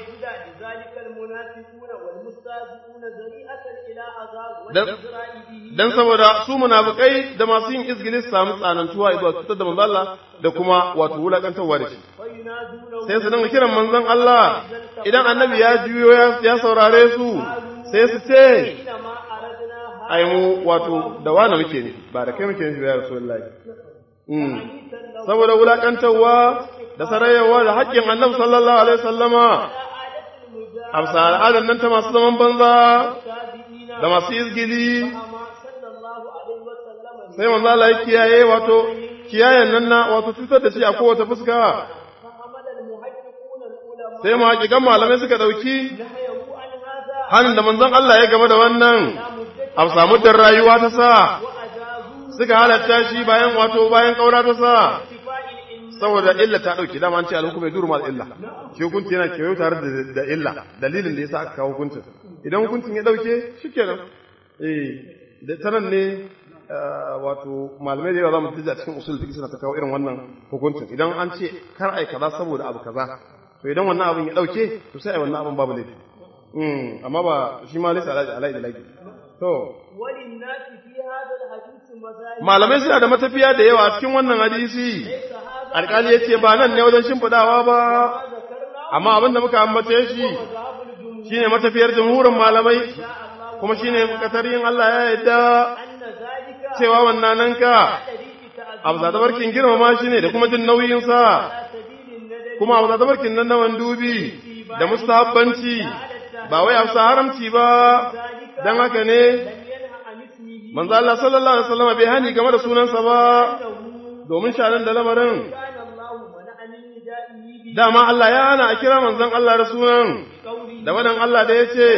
Speaker 1: dan saboda su munafikai da masu yin izgili su samu tsanantuwa zuwa cutar da manzon Allah da kuma wato wulakantarwa da shi sai su dinga kiran manzon Allah idan annabi ya juyo ya saurare su sai su ce ai mu wato da wani muke ne ba da kai muke ne ya rasulullahi saboda wulakantarwa da sarayewa da haƙƙin annabi sallallahu alaihi wasallama amsa al'adar nan ta masu zaman banza da masu izgili sai manzo Allah ya kiyaye wato kiyayen nan na wato cutar da shi a kowace fuska sai mu hakikan malamai suka dauki hannun da manzon Allah ya game da wannan a samu da rayuwa ta sa suka halatta shi bayan wato bayan kaura ta sa saboda illa ta dauki dama an ce alhukum bai duru mal illa shi hukunci yana kewayo tare da illa dalilin da yasa aka kawo hukuncin idan hukuncin ya dauke shikenan eh da sanan ne wato malamai da yawa za mu tija cikin usul fiqh suna ta kawo irin wannan hukuncin idan an ce kar ai kaza saboda abu kaza to idan wannan abin ya dauke to sai ai wannan abin babu laifi mm amma ba shi ma laysa alai alai da laifi to malamai suna da matafiya da yawa cikin wannan hadisi alƙali ya ce ba nan ne wajen shimfiɗawa ba amma abin da muka ambace shi shine matafiyar jamhurin malamai kuma shine yin Allah ya yadda cewa wannan nan ka abu za barkin girmama shi ne da kuma jin nauyinsa kuma abu za barkin nan na wandubi da mustahabbanci ba wai abu haramci ba don haka ne manzo Allah sallallahu alaihi wasallam bai hani game da sunansa ba domin sharan da lamarin dama Allah ya hana a kira manzon Allah da sunan da wadan Allah da yace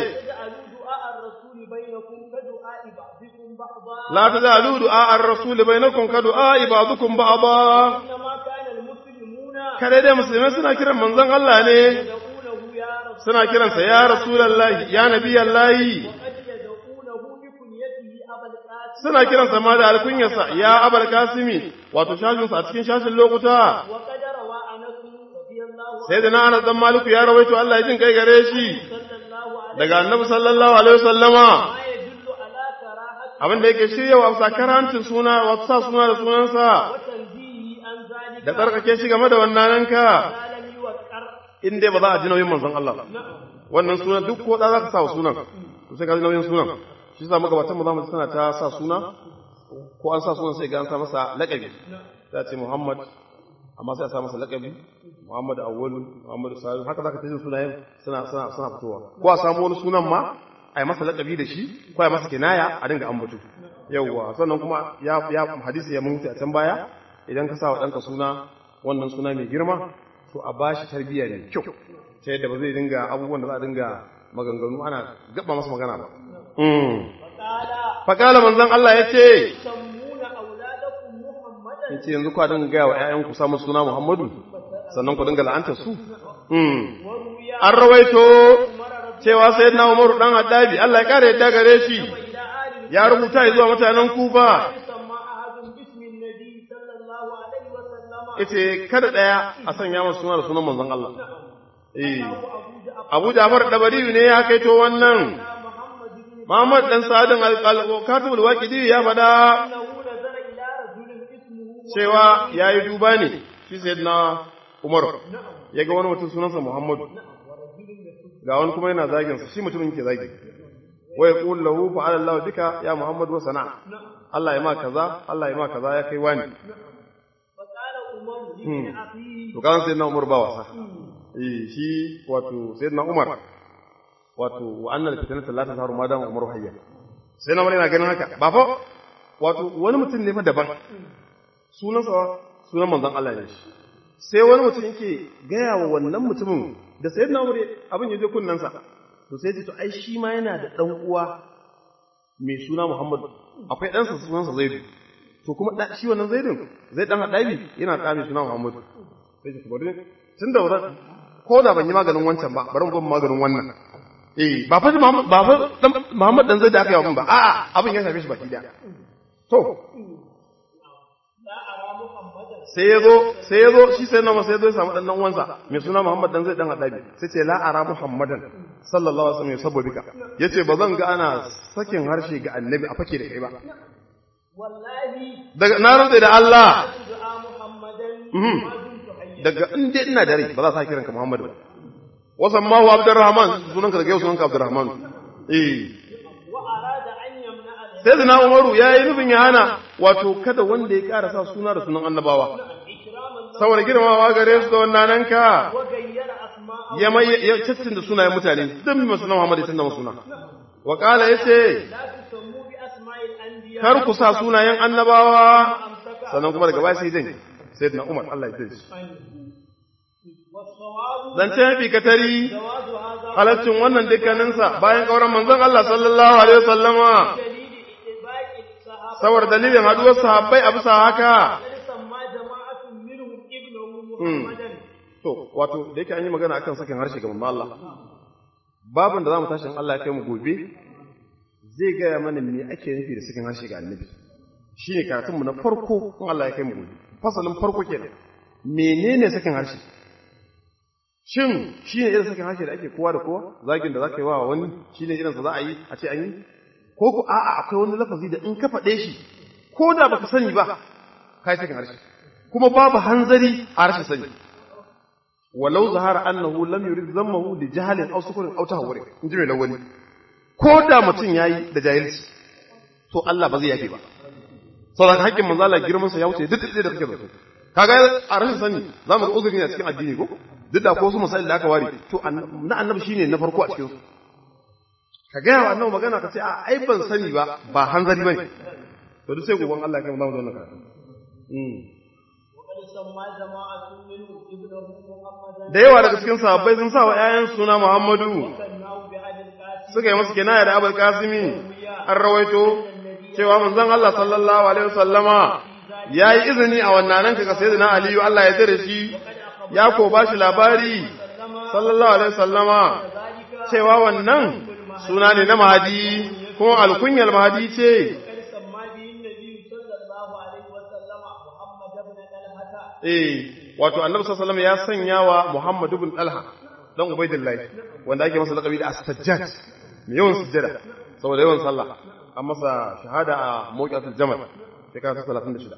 Speaker 1: لا تزالوا دعاء الرسول بينكم كدعاء بعضكم بعضا kare dai musulmai suna kiran manzon Allah ne suna kiransa ya rasulullahi ya nabiyallahi suna kiransa ma da alkunyarsa ya abal kasimi wato shashinsa a cikin shashin lokuta sai da na anas dan maliku ya rawaito Allah ya jin kai gare shi daga annabi sallallahu alaihi wasallama abin da yake shirya wa sakarancin suna wato sa suna da sunansa da tsarkake shi game da wannan ka
Speaker 2: ما لم يوقر
Speaker 1: in dai ba za a ji nauyin manzon Allah ba wannan sunan duk ko da za ka sa wa sunan to sai ka ji nauyin sunan shi yasa magabatan mu zamu tana ta sa suna ko an sa sunan sai ga an sa masa laƙabi za ce Muhammad amma sai a sa masa laƙabi Muhammad Awwal Muhammad Salihu haka zaka ta jin sunayen suna suna suna fitowa ko a samu wani sunan ma a yi masa laƙabi da shi ko a yi masa kinaya a dinga ambato yawwa sannan kuma ya ya hadisi ya mutu a can baya idan ka sa wa ɗanka suna wannan suna mai girma to a bashi tarbiyya mai kyau ta yadda ba zai dinga abubuwan da za a dinga maganganu ana gaba masa magana ba
Speaker 2: وقال
Speaker 1: fakala manzon Allah ya ce
Speaker 2: سمون أولادكم محمدا
Speaker 1: ya ce yanzu kwa dinga gaya wa ‘ya'yanku samun suna Muhammadu sannan ku dinga la'antar su
Speaker 2: وروي
Speaker 1: an rawaito
Speaker 2: عمر رضي
Speaker 1: cewa sai na umaru ɗan haddabi Allah ya ƙara yadda gare shi
Speaker 2: إلى آل
Speaker 1: ya rubuta zuwa mutanen kufa
Speaker 2: يسمى أحد باسم النبي صلى الله عليه وسلم
Speaker 1: yace kada ɗaya a sanya masa suna da sunan manzon Allah eh
Speaker 2: أبو
Speaker 1: Abu
Speaker 2: جعفر
Speaker 1: Ja'far Dabari ne ya kaito wannan
Speaker 2: محمد بن
Speaker 1: Muhammad dan Sadin al-Katibul Waqidi ya faɗa
Speaker 2: أنه نظر إلى رجل اسمه
Speaker 1: cewa yayi duba ne shi sayyidina Umar ya ga wani mutum sunansa Muhammadu ga wani kuma yana zagin sa shi mutumin ke zagi wa yaqul lahu fa'ala Allah bika ya Muhammad wa sana Allah ya ma kaza Allah ya ma kaza ya kai wani
Speaker 2: فقال عمر لابن أخيه
Speaker 1: to kan sayyidina Umar ba wasa eh shi wato sayyidina Umar wato wa annal fitnata la tazharu ma dama Umar hayya sai na wani yana ganin haka ba fa wato wani mutum ne fa daban sunansa sunan manzon Allah ne shi sai wani mutum yake gaya wa wannan mutumin da sayyidina Umar abin ya je kunnansa to sai ce to ai shi ma yana da dan uwa mai suna Muhammad akwai ɗansa sunansa Zaidu to kuma da shi wannan Zaidun zai dan hadabi yana da mai suna Muhammad sai ce to bari tunda ba ko da ban yi maganin wancan ba bari mu ga maganin wannan eh ba fa Muhammad ba fa dan Muhammad dan Zaid da aka yi wa mun ba a'a abin ya shafe shi baki daya to
Speaker 2: لا أرى محمدا
Speaker 1: sai ya zo sai ya zo shi sai na sai ya zo ya samu dan dan uwansa mai suna Muhammad dan zai dan hadabi sai ce la ara Muhammadan sallallahu alaihi wasallam yasabbu bika yace ba zan ga ana sakin harshe ga annabi a fake da kai ba
Speaker 2: والله
Speaker 1: daga na rantsa da Allah
Speaker 2: دعا محمدا
Speaker 1: Mhm.
Speaker 2: ما دمت حيا
Speaker 1: daga in dai ina da rai ba za sa kiranka Muhammad ba wasan ma wa Abdurrahman sunanka daga yau sunanka Abdurrahman eh
Speaker 2: وأراد أن يمنع له
Speaker 1: sai zina Umaru ya yi nufin ya hana wato kada wanda ya ƙara sa suna da sunan annabawa
Speaker 2: إكراما له
Speaker 1: saboda girmamawa gare su da wannan ka
Speaker 2: وغير أسماءه
Speaker 1: ya mai ya caccin da sunayen mutane dan mai sunan Muhammad ya canza masa suna wa qala yace
Speaker 2: لا تسموا بأسماء الأنبياء
Speaker 1: kar ku sa sunayen annabawa
Speaker 2: أمسك
Speaker 1: sannan kuma daga baya sai jin sayyidina Umar Allah ya tsare shi
Speaker 2: والصواب
Speaker 1: zance mafi katari
Speaker 2: جواز هذا
Speaker 1: halaccin wannan dukkaninsa bayan kauran manzon Allah sallallahu alaihi wasallama
Speaker 2: دليل اتباع الصحابة
Speaker 1: saboda dalilin haduwar sahabbai a bisa haka
Speaker 2: قد سمى جماعة منهم ابنه محمدا
Speaker 1: to wato da yake an yi magana akan sakin harshe ga manzon Allah babin da zamu tashi in Allah ya kai mu gobe zai gaya mana me ake nufi da sakin harshe ga annabi shine karatun mu na farko in Allah ya kai mu gobe fasalin farko kenan menene sakin harshe shin shine irin sakin harshe da ake kowa da kowa zagin da zaka yi wa wani shine irin sa za a yi a ce an yi ko ku a'a akwai wani lafazi da in ka faɗe shi ko da baka sani ba kai sakin harshe kuma babu hanzari a rashin sani walau zahara annahu lam yurid zammahu li jahalin aw sukurin aw tahawwuri in ji mai lawali ko da mutum yayi da jahilci to Allah ba zai yafe ba saboda hakkin manzo Allah girman sa ya wuce duk da kake zato kaga a rashin sani zamu ga uzuri ne a cikin addini ko duk da ko su misali da aka ware to na annabi shine na farko a cikin su ka ga wa annabi magana ka ce a ai ban sani ba ba hanzari bane to duk sai goban Allah ya kai mu zamu zo nan karatu
Speaker 2: وقد سمى جماعة منهم ابنه محمدا
Speaker 1: da yawa daga cikin sahabbai sun sa wa ƴaƴan suna Muhammadu
Speaker 2: وكناه بأبي القاسم
Speaker 1: suka yi masa kinaya da Abul Kasimi an rawaito cewa manzon Allah sallallahu alaihi wasallama yayi izini a wannan nan kaga sayyidina Aliyu Allah ya dare shi ya ko bashi labari sallallahu alaihi wasallama cewa wannan suna ne na Mahadi kuma alkunyar Mahadi ce
Speaker 2: وقد سمى به النبي صلى الله عليه وسلم محمد بن طلحة
Speaker 1: eh wato Annabi sallallahu alaihi wasallam ya sanya wa Muhammad ibn Talha dan Ubaidillah wanda ake masa laqabi da As-Sajjad mai yawan sujjada saboda yawan sallah an masa shahada a mawqi'atul jamal shekara ta 36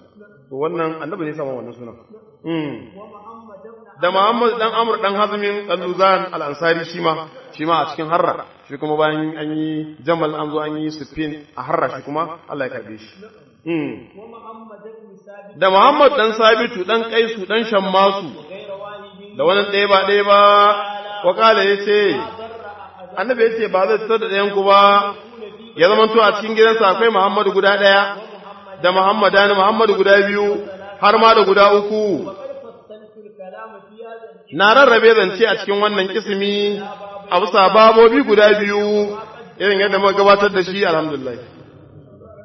Speaker 1: to wannan annabi ne sama wannan sunan mm
Speaker 2: ومحمد بن
Speaker 1: da Muhammad dan Amr dan Hazmin Al-Luzan Al-Ansari shi ma shi ma a cikin Harra shi kuma bayan an yi Jamal an zo an yi Siffin a Harra shi kuma Allah ya karbe shi mm
Speaker 2: ومحمد بن ثابت
Speaker 1: da Muhammad dan Sabitu dan Kaisu dan Shammasu
Speaker 2: غير واحد
Speaker 1: da wannan ɗaya ba ɗaya ba wa kala yace
Speaker 2: ضر أحد
Speaker 1: annabi yace ba zai tsada da yanku ba ya zama to a cikin gidansa akwai Muhammadu guda ɗaya da Muhammadani Muhammadu guda biyu har ma da guda uku
Speaker 2: وقد فصلت الكلام في هذا
Speaker 1: na rarrabe zance a cikin wannan kisimi a bisa babobi guda biyu irin yadda muka gabatar da shi alhamdulillah